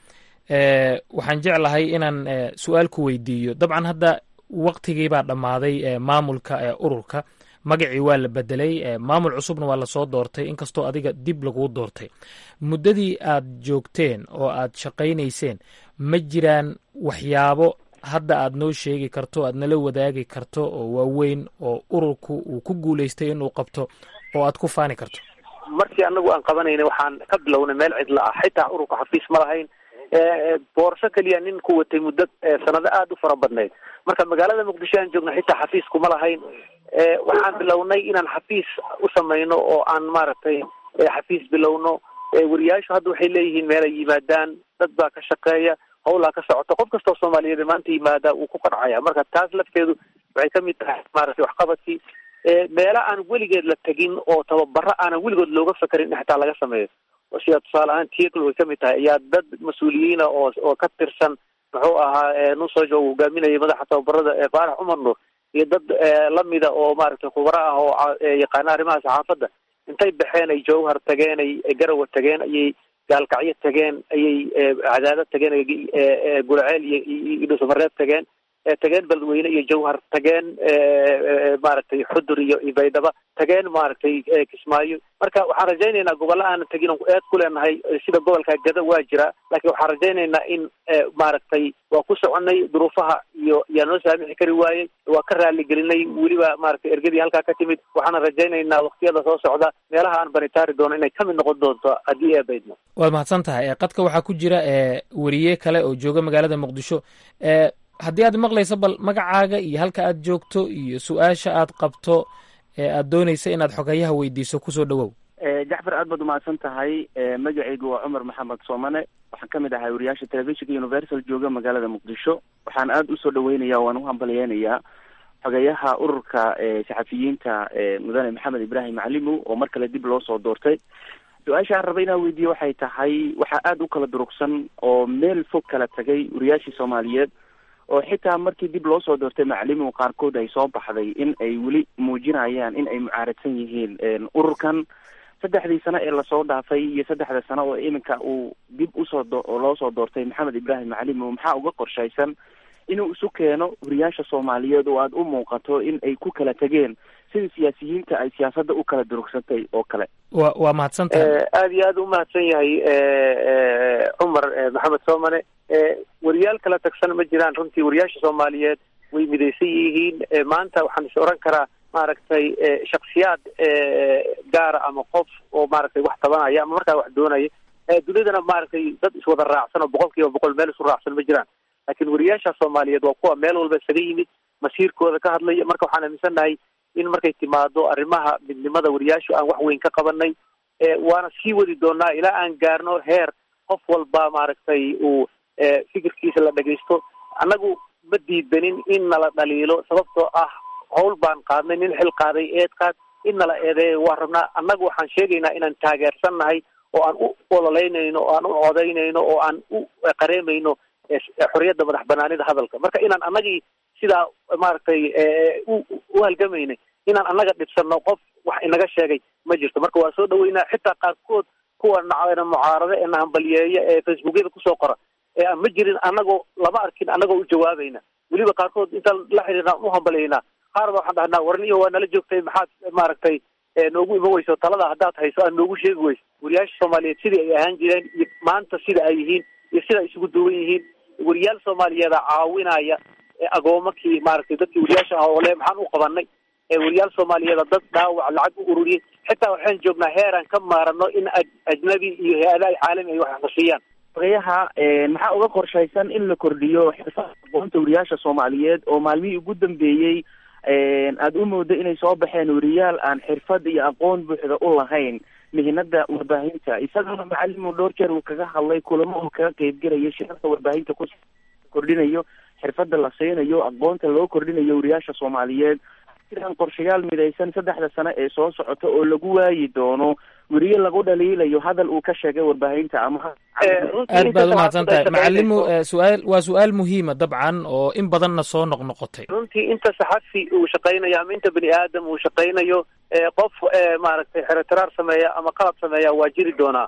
S10: waxaan jeclahay inaan su-aal ku weydiiyo dabcan hadda waktigii baa dhammaaday maamulka ururka magacii waa la bedelay maamul cusubna waa lasoo doortay inkastoo adiga dib laguu doortay muddadii aad joogteen oo aad shaqaynayseen ma jiraan waxyaabo hadda aad noo sheegi karto aad nala wadaagi karto oo waaweyn oo ururku uu ku guulaystay inuu qabto oo aad ku faani karto
S11: markii anagu aan qabanayna waxaan ka bilownay meel cidla ah xitaa ururka xafiis ma lahayn boorso keliya nin ku watay muddo sanado aada u fara badnayd marka magaalada muqdisho aan joogna xitaa xafiis kuma lahayn waxaan bilownay inaan xafiis u samayno oo aan maaragtay xafiis bilowno wariyaashu hadda waxay leeyihiin meelay yimaadaan dad baa ka shaqeeya hawlaa ka socota qof kastoo soomaaliyeed maanta yimaada wuu ku qancaya marka taas lafteedu waxay kamid tahay maaragtay waxqabadkii meela aan weligeed la tegin oo tababaro aanan weligood looga fakarin in xitaa laga sameeyo sida tusaale ahaan tiekl way kamid tahay ayaa dad mas-uuliyiina oo oo ka tirsan muxuu ahaa nusojo uu hogaaminayay madaxa tababarada faarax cumar nuur iyo dad lamida oo maaragtay khubaro ah oo yaqaana arrimaha saxaafadda intay baxeen ay jawhar tageen ay garawa tageen ayay gaalkacyo tageen ayay cadaado tageen gulceel iyo dhuusamareeb tageen tageen beledweyne iyo jawhar tageen maaragtay xudur iyo baydhaba tageen maaragtay kismaayo marka waxaan rajaynaynaa gobolla aanan tegin on eed ku leenahay sida gobolka gada waa jira laakiin waxaan rajaynaynaa in maaragtay waa ku soconay duruufaha iyo yaa noo saamixi kari waayey waa ka raaligelinay weliba maaragtay ergadii halkaa ka timid waxaana rajaynaynaa waktiyada soo socda meelaha aan banitaari doono inay kamid noqon doonto haddii ee baydno
S10: waad mahadsan tahay qadka waxaa ku jira weriye kale oo jooga magaalada muqdisho haddii aad maqlayso bal magacaaga iyo halka aad joogto iyo su-aasha aad qabto ee aad doonaysa inaad xogayaha weydiiso kusoo dhowow
S13: jacfar aad baad umahadsan tahay magacaygu waa cumar maxamed soomane waxaan kamid ahay wariyaasha telefishinka universal jooga magaalada muqdisho waxaan aada usoo dhaweynaya waan uhambalyeynayaa xogayaha ururka saxafiyiinta mudane maxamed ibrahim macalimow oo mar kale dib loo soo doortay su-aasha aan raba inaan weydiiye waxay tahay waxaa aada u kala durugsan oo meel fog kala tagay wariyaashii soomaaliyeed oo xitaa markii dib loo soo doortay macalimihu qaarkood ay soo baxday in ay weli muujinayaan in ay mucaaradsan yihiin ururkan saddexdii sano ee lasoo dhaafay iyo saddexda sano oo iminka uu dib usoo loo soo doortay maxamed ibrahim macalimow maxaa uga qorshaysan inuu isu keeno wariyaasha soomaaliyeed oo aada u muuqato in ay ku kala tegeen sida siyaasiyiinta ay siyaasadda u kala durugsatay oo kale
S10: wa waa mahadsan tahay
S11: aada iyo aada u mahadsan yahay cumar maxamed soomane wariyaal kala tagsan ma jiraan runtii wariyaasha soomaaliyeed way midaysan yihiin maanta waxaan is oran karaa maaragtay shaksiyaad gaara ama qof oo maaragtay wax tabanaya ama markaa wax doonaya dunidana maaragtay dad iswada raacsan oo boqol kiiba boqol meel isu raacsan ma jiraan laakiin wariyaasha soomaaliyeed waa kuwa meel walba isaga yimid masiirkooda ka hadlaya marka waxaan aaminsannahay in markay timaado arrimaha midnimada wariyaashu aan wax weyn ka qabanay waana sii wadi doonaa ilaa aan gaarno heer qof walba maaragtay uu fikirkiisa la dhagaysto annagu ma diidanin in nala dhaliilo sababtoo ah hawl baan qaadnay nin xil qaaday eed qaad in nala eedeeyo waa rabnaa annagu waxaan sheegaynaa inaan taageersannahay oo aan u ololeynayno oo aan u codaynayno oo aan u qareemayno xorriyadda madax banaanida hadalka marka inaan annagii sidaa maaragtay u halgamaynay inaan annaga dhibsanno qof wax inaga sheegay ma jirto marka waa soo dhaweynaa xitaa qaarkood kuwa na mucaarado ee nahambalyeeya ee facebookyada kusoo qora ee aan ma jirin annagoo lama arkin annagoo u jawaabayna weliba qaarkood intaan la xiriirna u hambalaynaa qaar ba waxaan dhahnaa warniyo waa nala joogtay maxaad maaragtay noogu ima weyso talada haddaad hayso aad noogu sheegi weyso wariyaasha soomaaliyeed sidii ay ahaan jireen iyo maanta sida ay yihiin iyo sida ay isugu duwan yihiin wariyaal soomaaliyeeda caawinaya agoomakii maaragtay dadkii wariyaasha ah oo le maxaan u qabanay wariyaal soomaaliyeeda dad dhaawac lacag u ururiyey xitaa waxaan joognaa heeraan ka maarano in ajnabi iyo hay-adaha caalami ay wax nasiiyaan
S13: ogayaha maxaa uga qorshaysan in la kordhiyo xirfada aqoonta wariyaasha soomaaliyeed oo maalmihii ugu dambeeyey aada u moodo inay soo baxeen wariyaal aan xirfad iyo aqoon buuxda u lahayn mihinada warbaahinta isagana macalimu dhowr jeer uu kaga hadlay kulamo uu kaga qeybgelayo shirarka warbaahinta ku kordhinayo xirfada la siinayo aqoonta loo kordhinayo wariyaasha soomaaliyeed jiraan qorshayaal midaysan saddexda sano ee soo socota oo lagu waayi doono weriye lagu dhaliilayo hadal uu ka sheegay warbaahinta ama
S10: aad baad umahadsan tahay macalimu su-aal waa su-aal muhiima dabcan oo in badanna soo noqnoqotay
S11: runtii inta saxafi uu shaqaynayo ama inta bini aadam uu shaqaynayo qof maaragtay xeretiraar sameeya ama qalab sameeya waa jiri doonaa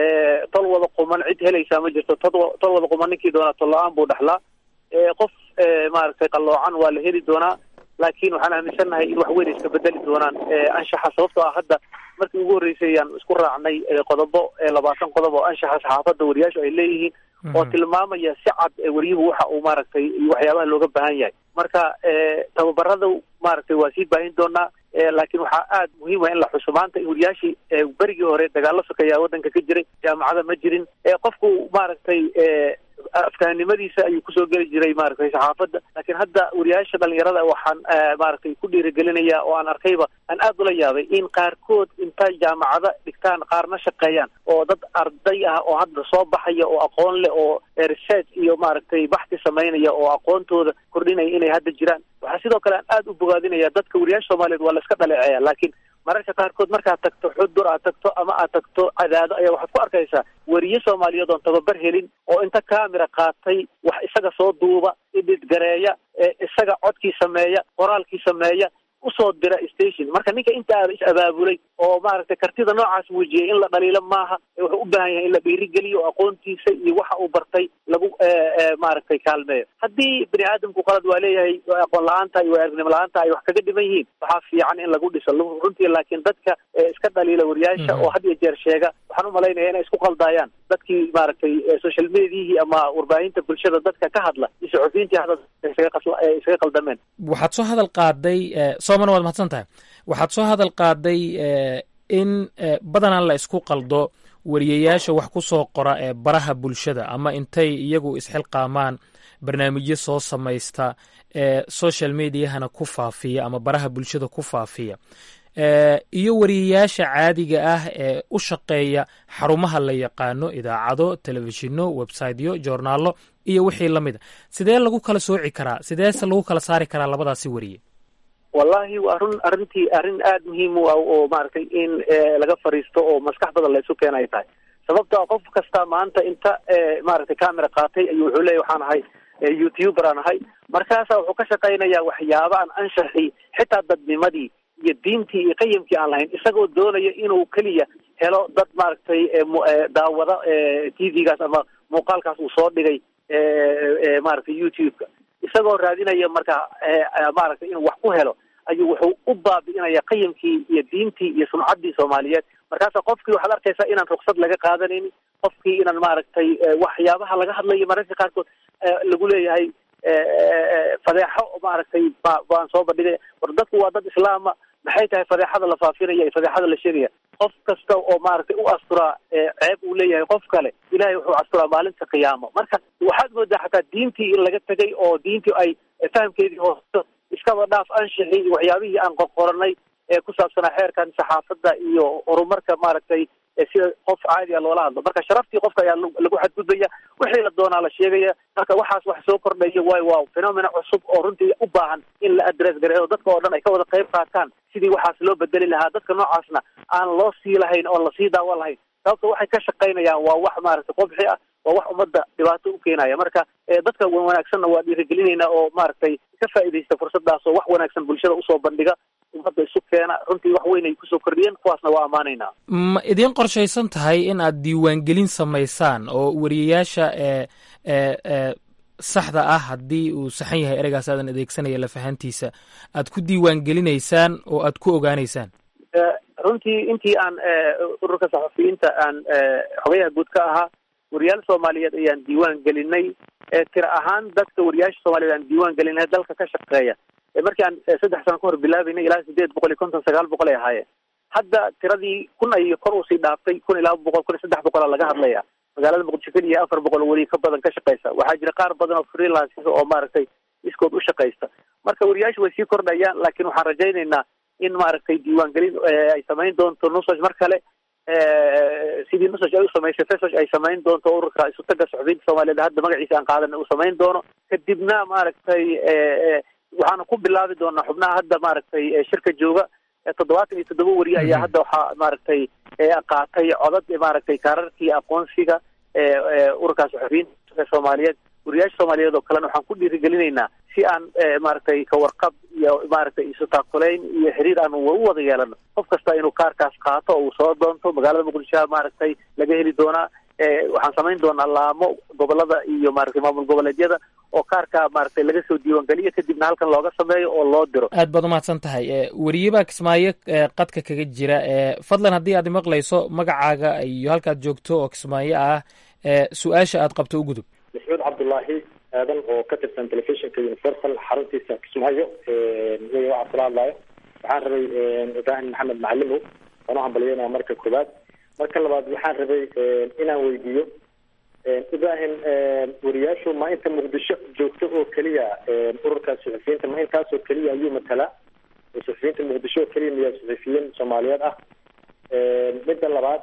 S11: tol wada quman cid helaysaa ma jirto tod tol wada quman ninkii doonaa tol la-aan buu dhexlaa qof maaragtay qalloocan waa la heli doonaa laakiin waxaan aaminsannahay in wax weyn iska bedeli doonaan anshaxa sababtoo ah hadda markii ugu horreysay ayaan isku raacnay qodobo labaatan qodob oo anshaxa saxaafadda wariyaashu ay leeyihiin oo tilmaamaya si cad wariyuhu waxa uu maaragtay iyo waxyaabaha looga baahan yahay marka tababarada maaragtay waa sii baahin doonaa laakiin waxaa aada muhiim ah in la xuso maanta in wariyaashii berigii hore dagaalo sokeeyaa waddanka ka jiray jaamacada ma jirin qofku maaragtay afkaanimadiisa ayuu kusoo geli jiray maaragtay saxaafadda laakiin hadda wariyaasha dhalinyarada waxaan maaragtay ku dhiirigelinaya oo aan arkayba aan aada ula yaabay in qaarkood intay jaamacada dhigtaan qaarna shaqeeyaan oo dad arday ah oo hadda soo baxaya oo aqoon leh oo research iyo maaragtay baxti samaynaya oo aqoontooda kordhinaya inay hadda jiraan waxaa sidoo kale aan aada u bogaadinaya dadka wariyaasha soomaaliyeed waa la iska dhaleeceeya laakiin mararka qaarkood markaad tagto xudur aad tagto ama aad tagto cadaado ayaa waxaad ku arkaysaa weriye soomaaliyeed oon tababar helin oo inta camera qaatay wax isaga soo duuba idhid gareeya isaga codkii sameeya qoraalkii sameeya usoo dira station marka ninka inta aada is abaabulay oo maaragtay kartida noocaas muujiyay in la dhaliilo maaha wuxuu u baahan yahay in la dhiirigeliyo aqoontiisa iyo waxa uu bartay lagu maaragtay kaalmeeyo haddii bini aadamku qalad waa leeyahay aqoon la-aanta iyo aragnimo la-aanta ay wax kaga dhiman yihiin waxaa fiican in lagu dhiso runtii laakiin dadka iska dhaliila wariyaasha oo had iyo jeer sheega waxaan umalaynaya inay isku qaldaayaan dadkii maaragtay social mediahii ama warbaahinta bulshada dadka ka hadla iyo saxufiyiintii hadda isaga qaldameen
S10: waxaad soo hadal qaaday soomana waad mahadsan tahay waxaad soo hadal qaaday in badanaa la isku qaldo wariyayaasha wax ku soo qora ee baraha bulshada ama intay iyagu isxilqaamaan barnaamijyo soo samaysta ee social mediahana ku faafiya ama baraha bulshada ku faafiya iyo wariyayaasha caadiga ah ee u shaqeeya xarumaha la yaqaano idaacado telefishinno websiteyo joornaalo iyo wixii la mida sidee lagu kala sooci karaa sideese lagu kala saari karaa labadaasi wariye
S11: wallahi waa run arrintii arrin aada muhiim u ah oo maaragtay in laga fariisto oo maskax badan la isu keena ay tahay sababto qof kasta maanta inta maaragtay camera qaatay ayuu wuxuu leeya waxaan ahay youtuber aan ahay markaasa wuxuu ka shaqaynayaa waxyaaba aan anshaxi xitaa dadnimadii iyo diintii iyo qayimkii aan lahayn isagoo doonaya inuu keliya helo dad maaragtay daawada t v-gaas ama muuqaalkaas uu soo dhigay maaragtay youtube-ka isagoo raadinaya marka maaragtay inuu wax ku helo ayuu wuxuu u baabi'inaya qayimkii iyo diintii iyo sumcaddii soomaaliyeed markaasa qofkii waxaad arkaysaa inaan ruksad laga qaadanaynin qofkii inaan maaragtay waxyaabaha laga hadlayo mararka qaarkood lagu leeyahay fadeexo maaragtay ba baan soo bandhigaya war dadku waa dad islaama maxay tahay fadeexada la faafinaya iyo fadeexada la sheegaya qof kasta oo maaragtay u asturaa ceeb uu leeyahay qof kale ilahay wuxuu asturaa maalinta qiyaamo marka waxaad moodaa xataa diintii in laga tegay oo diintii ay fahamkeedii hoosto iskaba dhaaf anshixii iyo waxyaabihii aan qorqoranay ee ku saabsanaa xeerkan saxaafadda iyo horumarka maaragtay sida qof caadiga loola hadlo marka sharaftii qofka ayaa lagu xadgudbaya wixii la doonaa la sheegaya marka waxaas wax soo kordhaya waayo waa phenomena cusub oo runtii u baahan in la address gareeyo dadka oo dhan ay ka wada qayb qaataan sidii waxaas loo bedeli lahaa dadka noocaasna aan loo sii lahayn oon lasii daawa lahayn sababta waxay ka shaqaynayaan waa wax maaragtay qobxi ah waa wax ummadda dhibaato u keenaya marka dadka wanaagsanna waa dhiirigelinaynaa oo maaragtay ka faa'iidaysta fursadaas oo wax wanaagsan bulshada usoo bandhiga ummadda isu keena runtii wax weyn ay kusoo kordhiyeen kuwaasna waa ammaanaynaa
S10: ma idiin qorshaysan tahay in aad diiwaangelin samaysaan oo wariyayaasha ee ee ee saxda ah haddii uu saxan yahay ereygaas aadan adeegsanaya lafahantiisa aad ku diiwaangelinaysaan oo aad ku ogaanaysaan
S11: runtii intii aan ururka saxafiyiinta aan xogayaha guud ka ahaa wariyaal soomaaliyeed ayaan diiwaan gelinay tira ahaan dadka wariyaasha soomaaliyeed aan diiwaan gelinay dalka ka shaqeeya markii aan saddex sano kahor bilaabaynay ilaa sideed boqol iyo konton sagaal boqol ay ahaayeen hadda tiradii kun ay kor usii dhaaftay kun iyo laba boqol kun iyo saddex boqola laga hadlaya magaalada muqdisho keliya afar boqol weri ka badan ka shaqeysa waxaa jira qaar badan oo freelances oo maaragtay iskood u shaqeysta marka wariyaashu way sii kordhayaan laakiin waxaan rajaynaynaa in maaragtay diiwaangelin ay samayn doonto nusaj mar kale sidii nusaj ay u samaysay fesaj ay samayn doonto ururka isutaga saxufiyiinta soomaaliyeed hadda magaciisa aan qaadana uu samayn doono kadibna maaragtay waxaana ku bilaabi doonaa xubnaha hadda maaragtay shirka jooga toddobaatan iyo toddoba weri ayaa hadda waxaa maaragtay qaatay codad maaragtay kaararkii aqoonsiga ururka saxufiyiinta soomaaliyeed wariyaasha soomaaliyeed oo kalena waxaan ku dhiirigelinaynaa si aan maaragtay kawarqab iyo maaragtay isu taakulayn iyo xiriir aan u wada yeelano qof kasta inuu kaarkaas qaato oo uu soo doonto magaalada muqdishoha maaragtay laga heli doonaa waxaan samayn doonaa laamo gobolada iyo maaragtay maamul goboleedyada oo kaarka maaragtay laga soo diiwaangeliyo kadibna halkan looga sameeyo oo loo diro
S10: aad baad umahadsan tahay weriye baa kismaayo qadka kaga jira fadlan haddii aad maqlayso magacaaga iyo halkaad joogto oo kismaayo ah su-aasha aad qabto u gudub
S14: maxmuud cabdullaahi aadan oo ka tirsan telefishinka universal xaruntiisa kismaayo aniga waxaa kula hadlayo waxaan rabay ibraahim maxamed macalimow waan u hambalyeynaya marka koowaad marka labaad waxaan rabay inaan weydiiyo ibraahim wariyaashu ma inta muqdisho joogto oo keliya ururka suxufiyiinta ma intaasoo keliya ayuu matalaa suxufiyiinta muqdisho oo keliya miyaa suxufiyiin soomaaliyeed ah midda labaad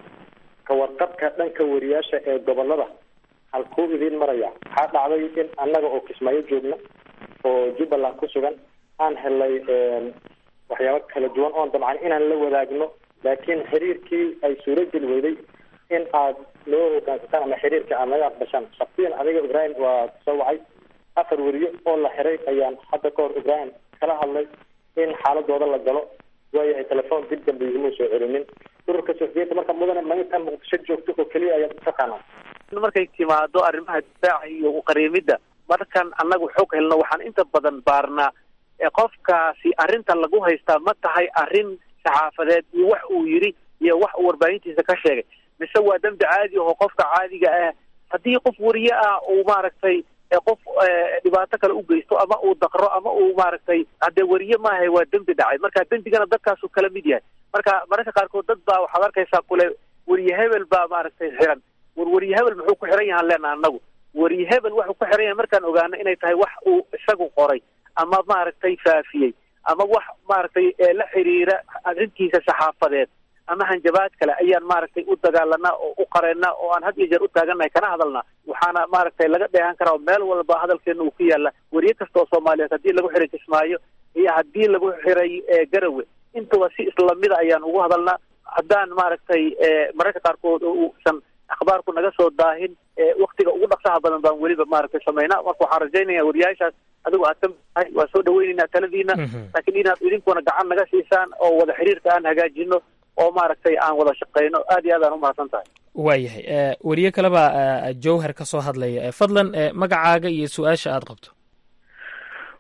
S14: kawarqabka dhanka wariyaasha ee gobolada halkuu idiin maraya waxaa dhacday in annaga oo kismaayo joogna oo jubbaland ku sugan aan helnay waxyaabo kala duwan oon dabcan inaan la wadaagno laakiin xiriirkii ay suurageli weyday in aad noo hogaansataan ama xiriirka aad naga aqbashaan shaksiyan adiga ibraahim waa soo wacay afar weriyo oo la xiray ayaan hadda ka hor ibraahim kala hadlay in xaaladooda la galo waayahay telefoon dib dambe iguma soo celinin ururka suxufiyiinta marka mudane ma intaan muqdisho joogto oo keliya ayaad utaqaanaa
S11: markay timaado arrimaha difaaca iyo uqariimidda markan annagu xog helno waxaan inta badan baarnaa qofkaasi arrinta lagu haystaa ma tahay arrin saxaafadeed iyo wax uu yidhi iyo wax uu warbaahintiisa ka sheegay mise waa dembi caadi aho qofka caadiga ah haddii qof weriye ah uu maaragtay qof dhibaato kale u geysto ama uu daqro ama uu maaragtay haddee weriye maahay waa dembi dhacay marka dembigana dadkaasuu kala mid yahay marka mararka qaarkood dad baa waxaad arkaysaa kule weriye hebel baa maaragtay xiran war weriye hebel muxuu ku xiran yahaan leena annagu weriye hebel wuxuu ku xiran yahay markaan ogaano inay tahay wax uu isagu qoray ama maaragtay faafiyey ama wax maaragtay la xiriira arrintiisa saxaafadeed ama hanjabaad kale ayaan maaragtay u dagaalanaa oo u qareennaa oo aan had iyo jeer u taagannahay kana hadalnaa waxaana maaragtay laga dheehan karaa oo meel walba hadalkeena uu ku yaalla weriye kasta oo soomaaliyeed haddii lagu xiray kismaayo iyo haddii lagu xiray garawe intaba si islamida ayaan ugu hadalnaa haddaan maaragtay mararka qaarkood uusan akhbaarku naga soo daahin waktiga ugu dhaqsaha badan baan weliba maaragtay samaynaa marka waxaan rajaynaya wariyaashaas adigu aad ka tahay waa soo dhaweyneynaa taladiina laakiin inaad idinkuna gacan naga siisaan oo wada xiriirka aan hagaajino oo maaragtay aan wada shaqeyno aad iyo aad aan umahadsan tahay
S10: waayahay weriye kaleba jowhar ka soo hadlaya fadlan magacaaga iyo su-aasha aad qabto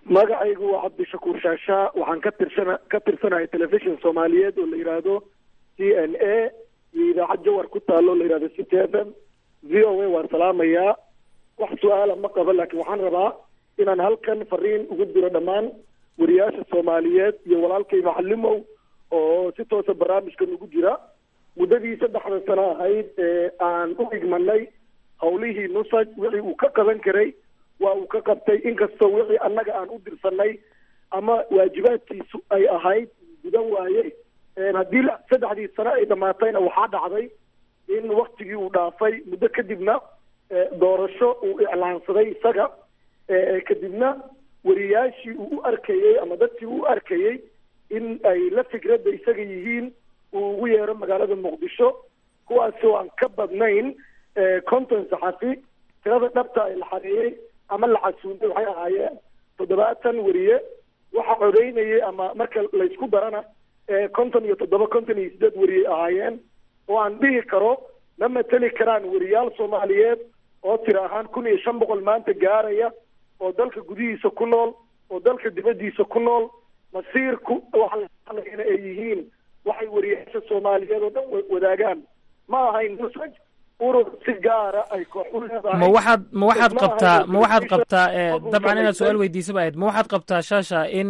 S15: magacaygu waa cabdishakuur shaashaa waxaan ka tirsana ka tirsanahay telefishon soomaaliyeed oo la yidhaahdo c n a iyo idaacad jawar ku taalo la yidhahdo city f m v o a waan salaamayaa wax su-aala ma qabo laakiin waxaan rabaa inaan halkan fariin ugu diro dhammaan wariyaasha soomaaliyeed iyo walaalkay macalimow oo si toosa barnaamijkan ugu jira muddadii saddexda sano ahayd ee aan u igmanay hawlihii nusaj wixii uu ka qaban karay waa uu ka qabtay inkastoo wixii annaga aan u dirsanay ama waajibaadkiisu ay ahayd gudan waaye haddii saddexdii sano ay dhamaatayna waxaa dhacday in waktigii uu dhaafay muddo kadibna doorasho uu iclaansaday isaga kadibna wariyaashii uu u arkayey ama dadkii uu u arkayey in ay la fikradda isaga yihiin uu ugu yeero magaalada muqdisho kuwaasoo aan ka badnayn conton saxafi tirada dhabta ay la xareeyey ama la casuumay waxay ahaayeen toddobaatan wariye waxa codeynayay ama marka laysku darana konton iyo toddoba konton iyo sideed wariyay ahaayeen oo aan dhihi karo ma mateli karaan wariyaal soomaaliyeed oo tira ahaan kun iyo shan boqol maanta gaaraya oo dalka gudihiisa ku nool oo dalka dibaddiisa ku nool masiirku waxaana ay yihiin waxay wariyaasha soomaaliyeed oo dhan wadaagaan ma ahayn nusaj urur si gaara ay koox u leedahay
S10: ma waxaad ma waxaad qabtaa ma waxaad qabtaa dabcan inaad su-aal weydiisaba ahayd ma waxaad qabtaa shaasha in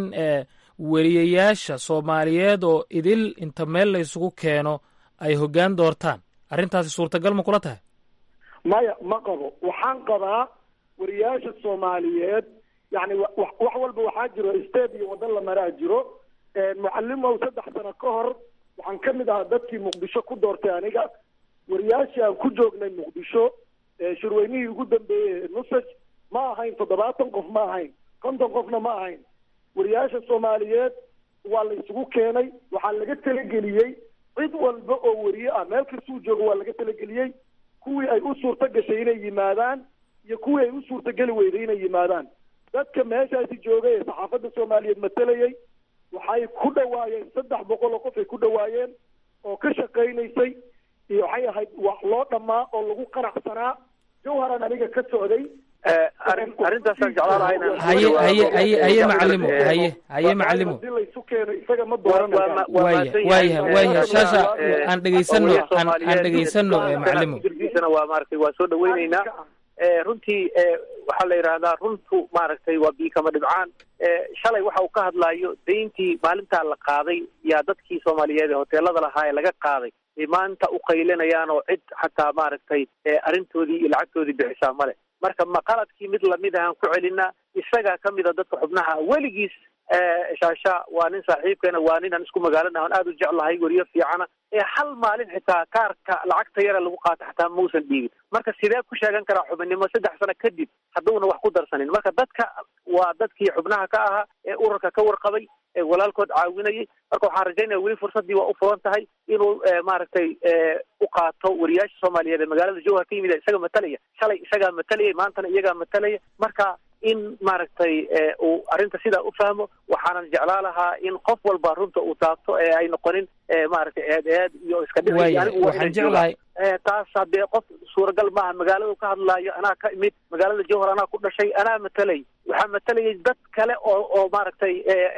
S10: weriyayaasha soomaaliyeed oo idil inta meel la isugu keeno ay hoggaan doortaan arrintaasi suurtagal ma kula tahay
S15: maya ma qabo waxaan qabaa wariyaasha soomaaliyeed yani wax walba waxaa jiro state iyo waddan la maraa jiro mucalimow saddex sano ka hor waxaan ka mid ahaa dadkii muqdisho ku doortay aniga wariyaashii aan ku joognay muqdisho shirweynihii ugu dambeeyey nusaj ma ahayn toddobaatan qof ma ahayn konton qofna ma ahayn wariyaasha soomaaliyeed waa la isugu keenay waxaa laga talageliyey cid walba oo wariye ah meel kastuu joogo waa laga talageliyey kuwii ay u suurto gashay inay yimaadaan iyo kuwii ay u suurtogeli weyday inay yimaadaan dadka meeshaasi joogay ee saxaafadda soomaaliyeed matalayay waxay ku dhawaayeen saddex boqol oo qof ay ku dhawaayeen oo ka shaqaynaysay iyo waxay ahayd wax loo dhammaa oo lagu qanacsanaa jawharan aniga ka socday
S11: arrintaasaan jeclaan lahaa inaan
S10: haye haye haye haye macalimo haye haye macalimo
S15: hadii laysu keeno isaga ma dooranaya
S10: waaya waayahay waayahay shaasha aan dhegaysano aan aan dhegaysano macalimo
S11: jirkiisana waa maaragtay waa soo dhaweyneynaa runtii waxaa la yidhaahdaa runtu maaragtay waa biikama dhibcaan shalay waxa uu ka hadlaayo dayntii maalintaa la qaaday yaa dadkii soomaaliyeed ee hoteelada lahaa ee laga qaaday ay maanta u qaylinayaan oo cid xataa maaragtay arrintoodii iyo lacagtoodii bixisaa male marka ma qaladkii mid lamid ahaan ku celinaa isagaa ka mida dadka xubnaha weligiis shaasha waa nin saaxiibkeena waa nin aan isku magaalana aan aada u jeclahay weriyo fiicana ee hal maalin xitaa kaarka lacagta yara lagu qaato xataa mausan dhiibin marka sidee ku sheegan karaa xubinnimo saddex sano kadib hadduuna wax ku darsanin marka dadka waa dadkii xubnaha ka ahaa ee ururka ka warqabay ee walaalkood caawinayay marka waxaan rajaynaya weli fursaddii waa u furan tahay inuu maaragtay u qaato wariyaasha soomaaliyeed ee magaalada jowhar ka yimid isaga matalaya shalay isagaa matalayay maantana iyagaa matalaya marka in maaragtay uu arrinta sidaa u fahmo waxaanan jeclaa lahaa in qof walba runta uu taabto ee ay noqonin maaragtay eed eed iyo iska
S10: waaya waxaan jeclahay
S11: taas haddee qof suuragal maaha magaaladu ka hadlaayo anaa ka imid magaalada jowhar anaa ku dhashay anaa matalay waxaa matalayay dad kale oo oo maaragtay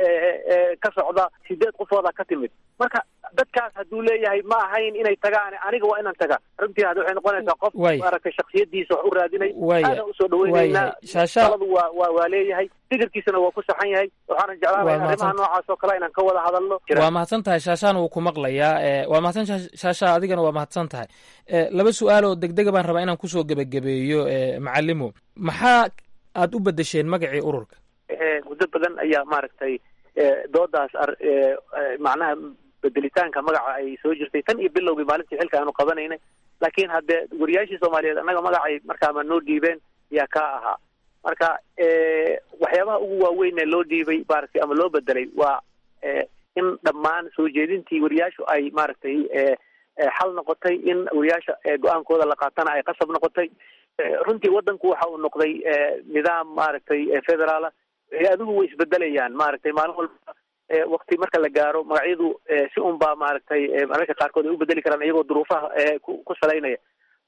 S11: ka socda sideed qofooda ka timid marka dadkaas hadduu leeyahay ma ahayn inay tagaan aniga waa inaan tagaa runtii hadda waxay noqonaysaa qof maaragtay shaksiyadiisa wax u raadinay aada usoo dhaweyneynaa taladu waa waa waa leeyahay fikirkiisana waa ku saxan yahay waxaana jeclaan lahay arrimaha noocaas oo kale inaan ka wada hadalno
S10: waa mahadsan tahay shaashaan wuu ku maqlayaa waa mahadsan shaasha adigana waa mahadsan tahay laba su-aal oo degdega baan rabaa inaan kusoo gebagabeeyo macalimo maxaa aad u bedesheen magacii ururka
S11: muddo badan ayaa maaragtay doodaas macnaha bedelitaanka magaca ay soo jirtay tan iyo bilowgii maalintii xilka aanu qabanaynay laakiin haddee wariyaashii soomaaliyeed annaga magacay markaama noo dhiibeen yaa kaa ahaa marka waxyaabaha ugu waaweyn ee loo dhiibay maaragtay ama loo bedelay waa in dhammaan soo jeedintii wariyaashu ay maaragtay xal noqotay in wariyaasha go-aankooda la qaatana ay qasab noqotay runtii waddanku waxa uu noqday nidaam maaragtay federaala hay-aduhu way isbedelayaan maaragtay maalin walba wakti marka la gaaro magacyadu si un baa maaragtay mararka qaarkood ay u bedeli karaan iyagoo duruufaha ku salaynaya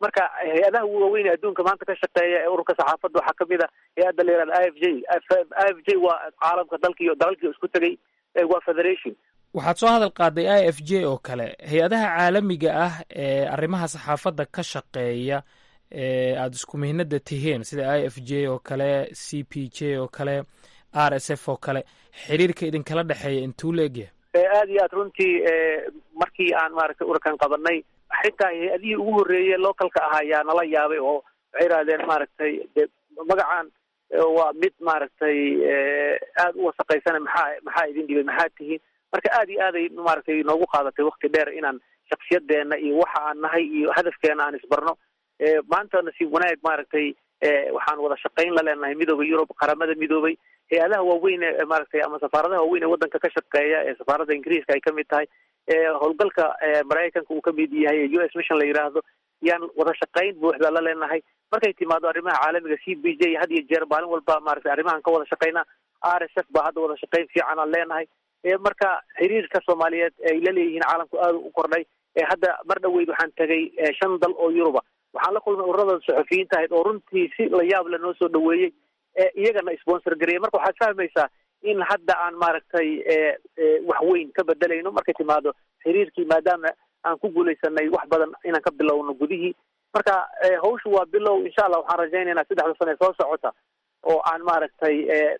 S11: marka hay-adaha ugu waaweyn ee adduunka maanta ka shaqeeya ee ururka saxaafadda waxaa kamid a hay-adda la yihahda i f j i f j waa caalamka dalkiiyo dalalkii isku tegay waa federation
S10: waxaad soo hadal qaaday i f j oo kale hay-adaha caalamiga ah ee arrimaha saxaafadda ka shaqeeya ee aada isku mihnada tihiin sida i f j oo kale c p j oo kale r s f oo kale xiriirka idinkala dhexeeya intuu la egyahay
S11: aad iyo aad runtii markii aan maaragtay ururkan qabanay xitaa hay-adihii ugu horreeyey localka ah ayaa nala yaabay oo waxay idhahdeen maaragtay de magacan waa mid maaragtay aada u wasaqaysana maxaa maxaa idin dhibay maxaa tihiin marka aad iyo aaday maaragtay noogu qaadatay wakti dheer inaan shaksiyadeena iyo waxa aan nahay iyo hadafkeena aan isbarno maanta nasiib wanaag maaragtay waxaan wada shaqayn la leenahay midooda yurub qaramada midoobay hay-adaha waaweyn ee maaragtay ama safaaradaha waaweyn ee waddanka ka shaqeeya ee safaaradda ingiriiska ay kamid tahay howlgalka maraykanka uu kamid yahay u s mission la yidhaahdo yaan wada shaqayn buuxda la leenahay markay timaado arrimaha caalamiga c b j had iyo jeer maalin walba maaragtay arrimahan ka wada shaqayna r s f baa hadda wada shaqayn fiican aan leenahay marka xiriirka soomaaliyeed ay la leeyihiin caalamku aada u kordhay hadda mar dhaweyd waxaan tegay shan dal oo yuruba waxaan la kulmay ururada saxufiyiinta ahayd oo runtii si la yaab le noo soo dhaweeyey iyagana sponsor gareeyay marka waxaad fahmaysaa in hadda aan maaragtay wax weyn ka bedelayno markay timaado xiriirkii maadaama aan ku guulaysanay wax badan inaan ka bilowno gudihii marka hawshu waa bilow insha allah waxaan rajaynaynaa saddexda sane soo socota oo aan maaragtay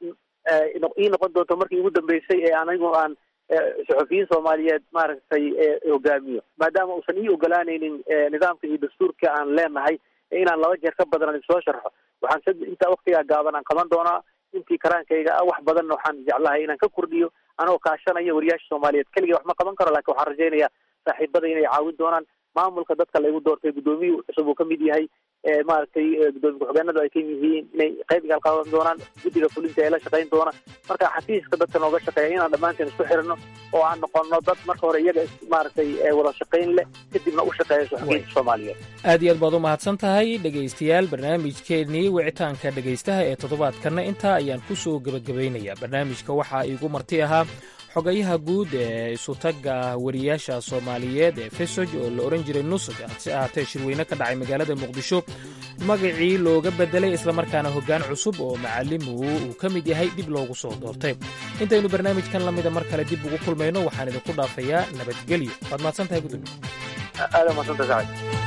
S11: ii noqon doonto markii ugu dambeysay ee anigu aan saxufiyiin soomaaliyeed maaragtay hogaamiyo maadaama uusan ii ogolaanaynin nidaamka iyo dastuurka aan leenahay inaan laba jeer ka badan soo sharxo waxaan intaa waktigaa gaaban aan qaban doonaa intii karaankayga ah wax badanna waxaan jeclahay inaan ka kordhiyo anagoo kaashanaya wariyaasha soomaaliyeed keligay wax ma qaban karo lakin waxaan rajaynayaa saaxiibada inay caawin doonaan maamulka dadka laygu doortay guddoomiyuhu cusub uu kamid yahay maaragtay gudoomiye ku-xigeenadu ay kan yihiin inay qayb gaal qaadan doonaan guddiga fulinta ee la shaqayn doona marka xafiiska dadka nooga shaqeeya inaan dhammaanteen isku xirino oo aan noqono dad marka hore iyaga maaragtay wada shaqayn leh kadibna u shaqeeya suxufiyiinta soomaaliyeed
S10: aad iyo aad baad u mahadsan tahay dhegaystayaal barnaamijkeennii wicitaanka dhegaystaha ee toddobaadkanna intaa ayaan ku soo gebagabaynayaa barnaamijka waxaa iigu marti ahaa xogayaha guud ee isutagga wariyaasha soomaaliyeed ee fesoj oo la odhan jiray nusaj hase ahaatee shirweyne ka dhacay magaalada muqdisho magacii looga beddelay islamarkaana hoggaan cusub oo macalimu uu ka mid yahay dib loogu soo doortay intaynu barnaamijkan lamida mar kale dib ugu kulmayno waxaan idinku dhaafayaa nabadgelyo waad mahadsan tahay
S11: gudoomiye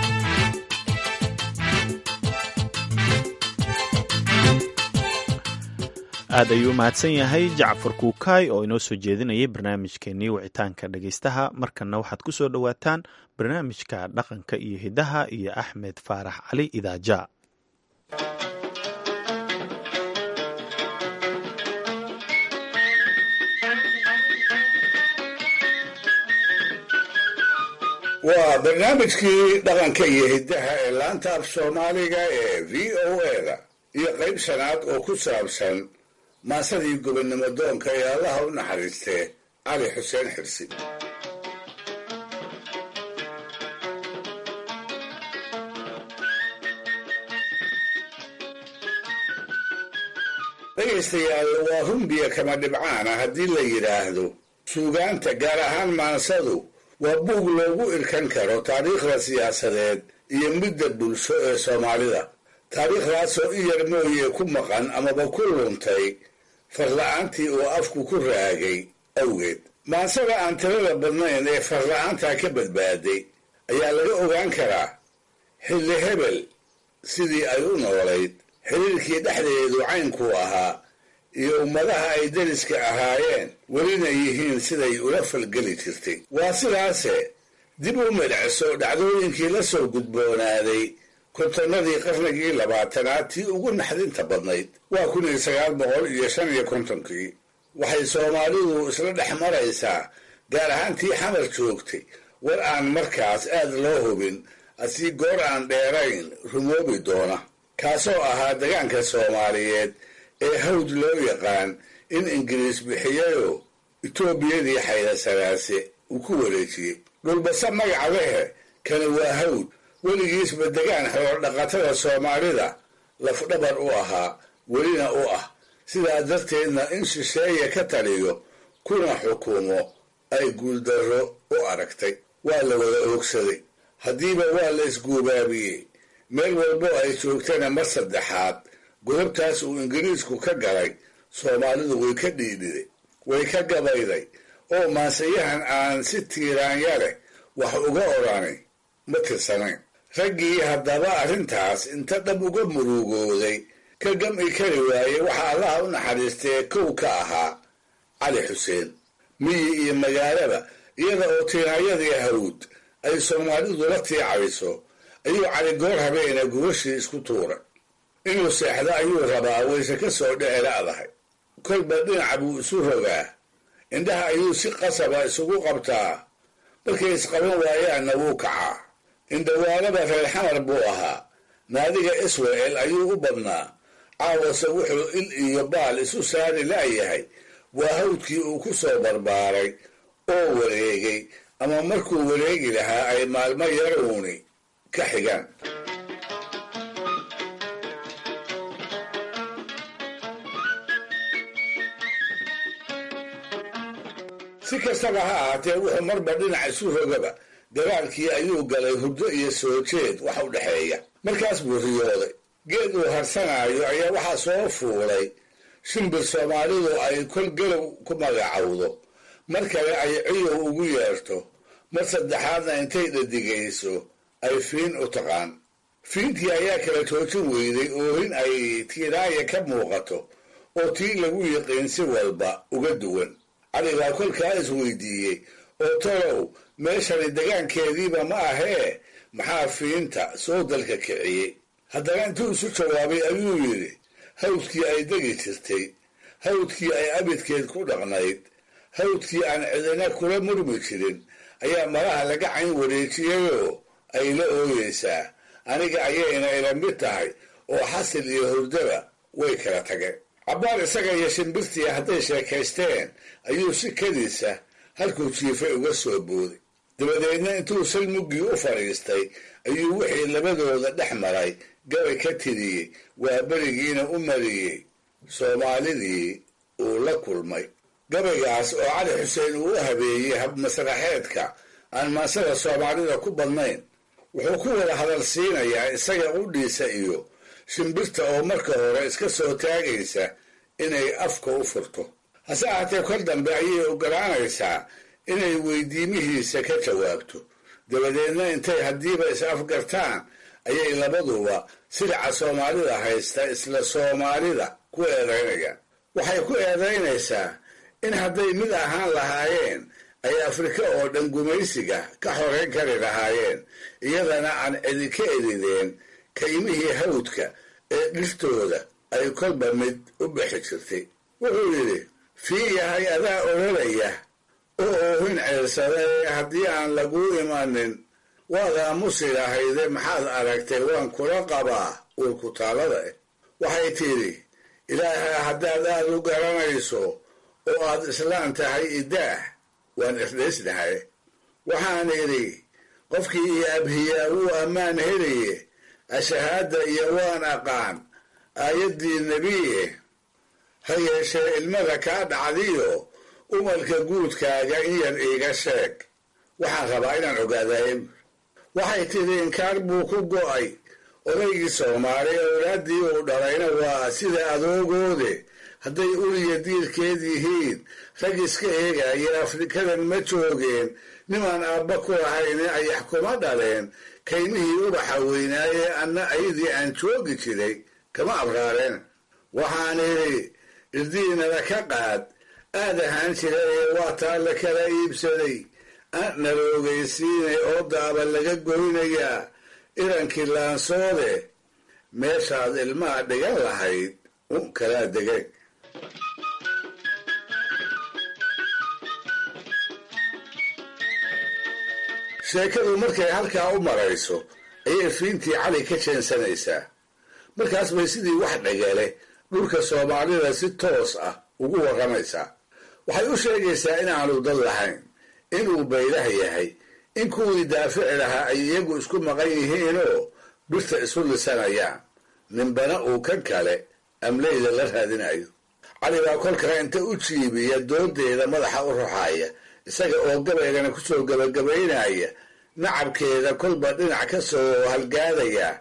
S2: aad ayuu u mahadsan yahay jacfar kuukaay oo inoo soo jeedinayay barnaamijkeenii wicitaanka dhegaystaha markanna waxaad ku soo dhowaataan barnaamijka dhaqanka iyo hiddaha iyo axmed faarax cali idaaja
S4: waa barnaamijkii dhaqanka iyo hiddaha ee laanta af soomaaliga ee v o eda iyo qayb shanaad oo ku saabsan maasadii gobonnimo doonka ee allaha u naxariistee cali xuseen xirsi dhegaystayaal waa rumbiya kama dhibcaana haddii la yidhaahdo suugaanta gaar ahaan maansadu waa buug loogu irkan karo taariikhda siyaasadeed iyo midda bulsho ee soomaalida taariikhdaasoo i yar mooye ku maqan amaba ku luntay farla-aantii uu afku ku raagay awgeed maansada aan tirada badnayn ee farla-aantaa ka badbaaday ayaa laga ogaan karaa xilli hebel sidii ay u noolayd xiriirkii dhexdeedu caynkuu ahaa iyo ummadaha ay deriska ahaayeen welina yihiin siday ula falgeli jirtay waa sidaase dib u midhacso dhacdooyinkii la soo gudboonaaday kontonnadii qarnigii labaatanaad tii ugu naxdinta badnayd waa kun iyo sagaal boqol iyo shan iyo kontonkii waxay soomaalidu isla dhex maraysaa gaar ahaan tii xamar joogtay war aan markaas aad loo hubin asii goor aan dheerayn rumoobi doona kaasoo ahaa degaanka soomaaliyeed ee hawd loo yaqaan in ingiriis bixiyayoo etoobiyadii xaydasanaase uu ku wareejiyey dhulbase magaca lehe kani waa hawd weligiisba degaan xoolo dhaqatada soomaalida lafdhabar u ahaa welina u ah sidaa darteedna in shisheeye ka taliyo kuna xukumo ay guuldarro u aragtay waa la wada oogsaday haddiiba waa la isguubaabiyey meel walbo ay joogtana mar saddexaad godobtaas uu ingiriisku ka galay soomaalidu way ka dhiidhiday way ka gabayday oo maansayahan aan si tiiraanya leh wax uga odhanay ma tirsanayn raggii haddaba arrintaas inta dhab uga murugooday ka gam'i kari waayey waxaa allaha u naxariistee kow ka ahaa cali xuseen miyi iyo magaalaba iyada oo tiinaayadii hawd ay soomaalidu la tiicayso ayuu cali goor habeena gubashii isku tuuray inuu seexdo ayuu rabaa wayse ka soo dhece la'dahay kolba dhinaca buu isu rogaa indhaha ayuu si qasaba isugu qabtaa markay isqaban waayaanna wuu kacaa indhawaalaba reer xamar buu ahaa naadiga israel ayuu u badnaa caawase wuxuu il iyo baal isu saari la'yahay waa hawdkii uu ku soo barbaaray oo wareegay ama markuu wareegi lahaa ay maalmo yaruuni ka xigaan si kastaba ha ahaatee wuxuu marba dhinac isu rogaba dagaalkii ayuu galay hurdo iyo soo jeed wax u dhexeeya markaas buu riyooday geed uu harsanaayo ayaa waxaa soo fuulay shimbir soomaalidu ay kol galow ku magacowdo mar kale ay ciyow ugu yeerto mar saddexaadna intay dhadigayso ay fiin u taqaan fiintii ayaa kala toojin weyday oohin ay tiiraaya ka muuqato oo tii lagu yiqiin si walba uga duwan cali baa kolkaa isweydiiyey oo tolow meeshani degaankeediiba ma ahee maxaa fiinta soo dalka kiciyey haddana intuu isu jawaabay ayuu yidhi hawdkii ay degi jirtay hawdkii ay abidkeed ku dhaqnayd hawdkii aan cidina kula murmi jirin ayaa malaha laga cayn wareejiyayoo ay la ooyeysaa aniga ayayna ila mid tahay oo xasil iyo hurdaba way kala tageen cabbaar isaga iyo shimbirtii hadday sheekaysteen ayuu si kadiisa halkuu jiifay uga soo booday dabadeedna intuu salmuggii u fadhiistay ayuu wixii labadooda dhex maray gabay ka tiriyey waa berigiina u mariyey soomaalidii uu la kulmay gabaygaas oo cali xuseen uu u habeeyey habmasraxeedka aan maansada soomaalida ku badnayn wuxuu ku wada hadal siinayaa isaga qudhiisa iyo shimbirta oo marka hore iska soo taagaysa inay afka u furto hase ahaatee kor dambe ayay ogolaanaysaa inay weydiimihiisa ka jawaabto dabadeedna intay haddiiba is afgartaan ayay labaduba silaca soomaalida haysta isla soomaalida ku eedaynayaan waxay ku eedaynaysaa in hadday mid ahaan lahaayeen ay afrika oo dhan gumaysiga ka xoreyn kari lahaayeen iyadana aan cidi ka edideen kaymihii hawdka ee dhirtooda ay kolba mid u bixi jirtay wuxuu yidhi fii yahay adaa ololaya oo oohin ceersada ee haddii aan laguu imanin waad aamusi lahayde maxaad aragtay waan kula qabaa uurkutaalada eh waxay tidhi ilaaha haddaad aad u garanayso oo aad islaan tahay idaah waan isdhaysnahay waxaan idhi qofkii iyo abhiyaa wuu ammaan helaye ashahaadda iyo waan aqaan aayaddii nebiye ha yeeshee ilmada kaa dhacdiyo umalka guudkaaga in yar iiga sheeg waxaan rabaa inaan ogaadaye waxay tidhi inkaar buu ku go'ay odaygii soomaali owlaaddii uu dhalayna waa sida adoogoode hadday uliya diirkeed yihiin rag iska eegaya afrikadan ma joogeen nimaan aabba ku lahayne ayax kuma dhaleen kaymihii ubaxa weynaaye anna ayadii aan joogi jiray kama abraareen waxaan idhi irdiinala ka qaad aad ahaan jira ee waa taa la kala iibsaday nala ogeysiinay oo daaba laga goynayaa irankii laansoode meeshaad ilmaha dhigan lahayd un kalaa degeen sheekadu markay halkaa u marayso ayay fiintii cali ka jeensanaysaa markaas bay sidii wax dhagale dhulka soomaalida si toos ah ugu warramaysaa waxay u sheegaysaa inaanu dad lahayn inuu baylah yahay in kuwii daafici lahaa ay iyagu isku maqan yihiinoo birta isu lisanayaan ninbana uu kan kale amleyda la raadinayo cali baa kolkaa inta u jiibiya doodeeda madaxa u ruxaaya isaga oo gabaygana kusoo gabagabaynaya nacabkeeda kolba dhinac ka soo halgaadaya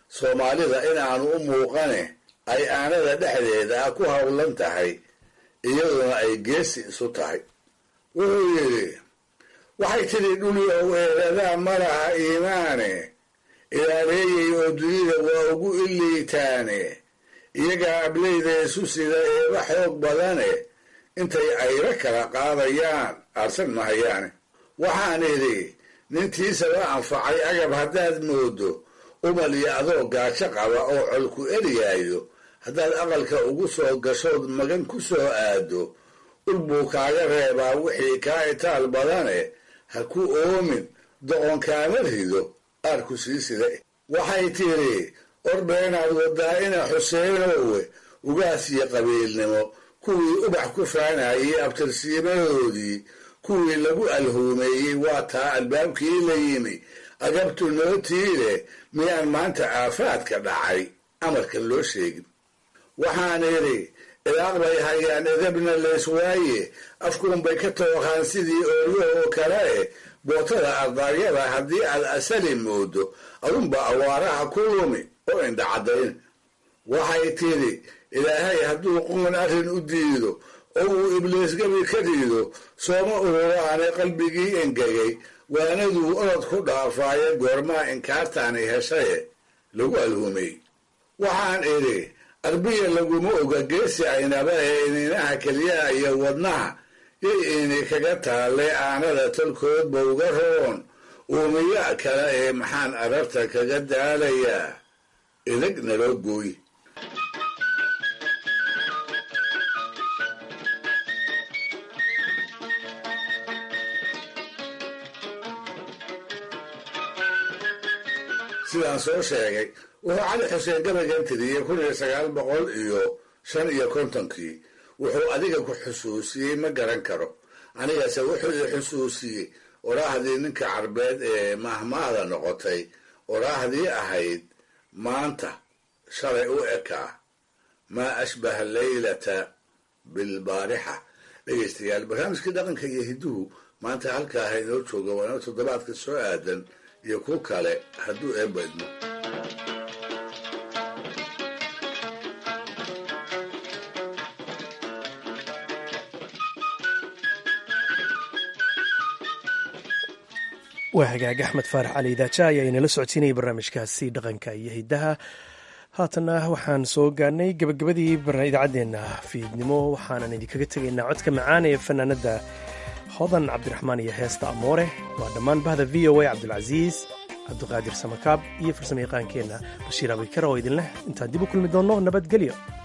S4: soomaalida inaanu u muuqane ay aanada dhexdeeda ah ku howlan tahay iyaduna ay geesi isu tahay wuxuu yidhi waxay tidhi dhulyow eeradaa ma laha iimaane ilaaleeyay oo dunida waa ugu iliitaane iyagaa ableyda isu sida eeba xoog badane intay ayro kala qaadayaan aarsan mahayaane waxaan idhi nintiisaba anfacay agab haddaad moodo umal iyo adoo gaajo qaba oo colku eryaayo haddaad aqalka ugu soo gashood magan ku soo aado ul buu kaaga reebaa wixii kaa itaal badane ha ku oomin doqonkaama rido aarku sii sida waxay tidhi ordheenaad wadaa ina xuseenowe ugaas iyo qabiilnimo kuwii ubax ku faanayay abtirsiimadoodii kuwii lagu alhuumeeyey waa taa albaabkii la yimi agabtu nootiile miyaan maanta aafaadka dhacay amarkan loo sheegin waxaan idhi ilaaq bay hayaan edabna leeswaaye afkuunbay ka tooqaan sidii ooryahoo kale eh bootada ardaaryada haddii aad asali moodo adunba awaaraha ku lumi oo indhacadayn waxay tidhi ilaahay hadduu qoon arrin u diido oo uu ibliis gabi ka rido sooma ururaane qalbigii engegay waanaduu orod ku dhaafaaye goormaa inkaartaani heshaye lagu alhumay waxaan idhi arbiya laguma oga geesi aynaba ee ininaha keliyaha iyo wadnaha yay ini kaga taalle aanada tolkoodba uga roon uumiya kale ee maxaan ararta kaga daalayaa idag naloo gooy sidaan soo sheegay wuxuu cali xuseen gabaygan tiriyey kun iyo sagaal boqol iyo shan iyo kontonkii wuxuu adiga ku xusuusiyey ma garan karo anigase wuxuu i xusuusiyey oraahdii ninka carbeed ee mahmaada noqotay oraahdii ahayd maanta shalay u ekaa maa ashbaha leylata bilbaarixa dhegaystayaal barnaamijkii dhaqanka iyo hidduhu maanta halkaa ha inoo jooga waana toddobaadka soo aadan iyo ku kale hadduu eebba idmo
S1: waa hagaag axmed faarax cali idaaja ayaa inala socodsiinayay barnaamijkaasi dhaqanka iyo hiddaha haatana waxaan soo gaarnay gabagabadii idaacaddeena fiidnimo waxaanan idinkaga tegaynaa codka macaan ee fanaanada hodan cabdiraxmaan iyo heesta amoore waa dhammaan bahda v o a cabdulcasiis cabdiqaadir samakaab iyo farsamo yaqaankeenna bashiir abikar oo idinleh intaan dib u kulmi doonno nabadgelyo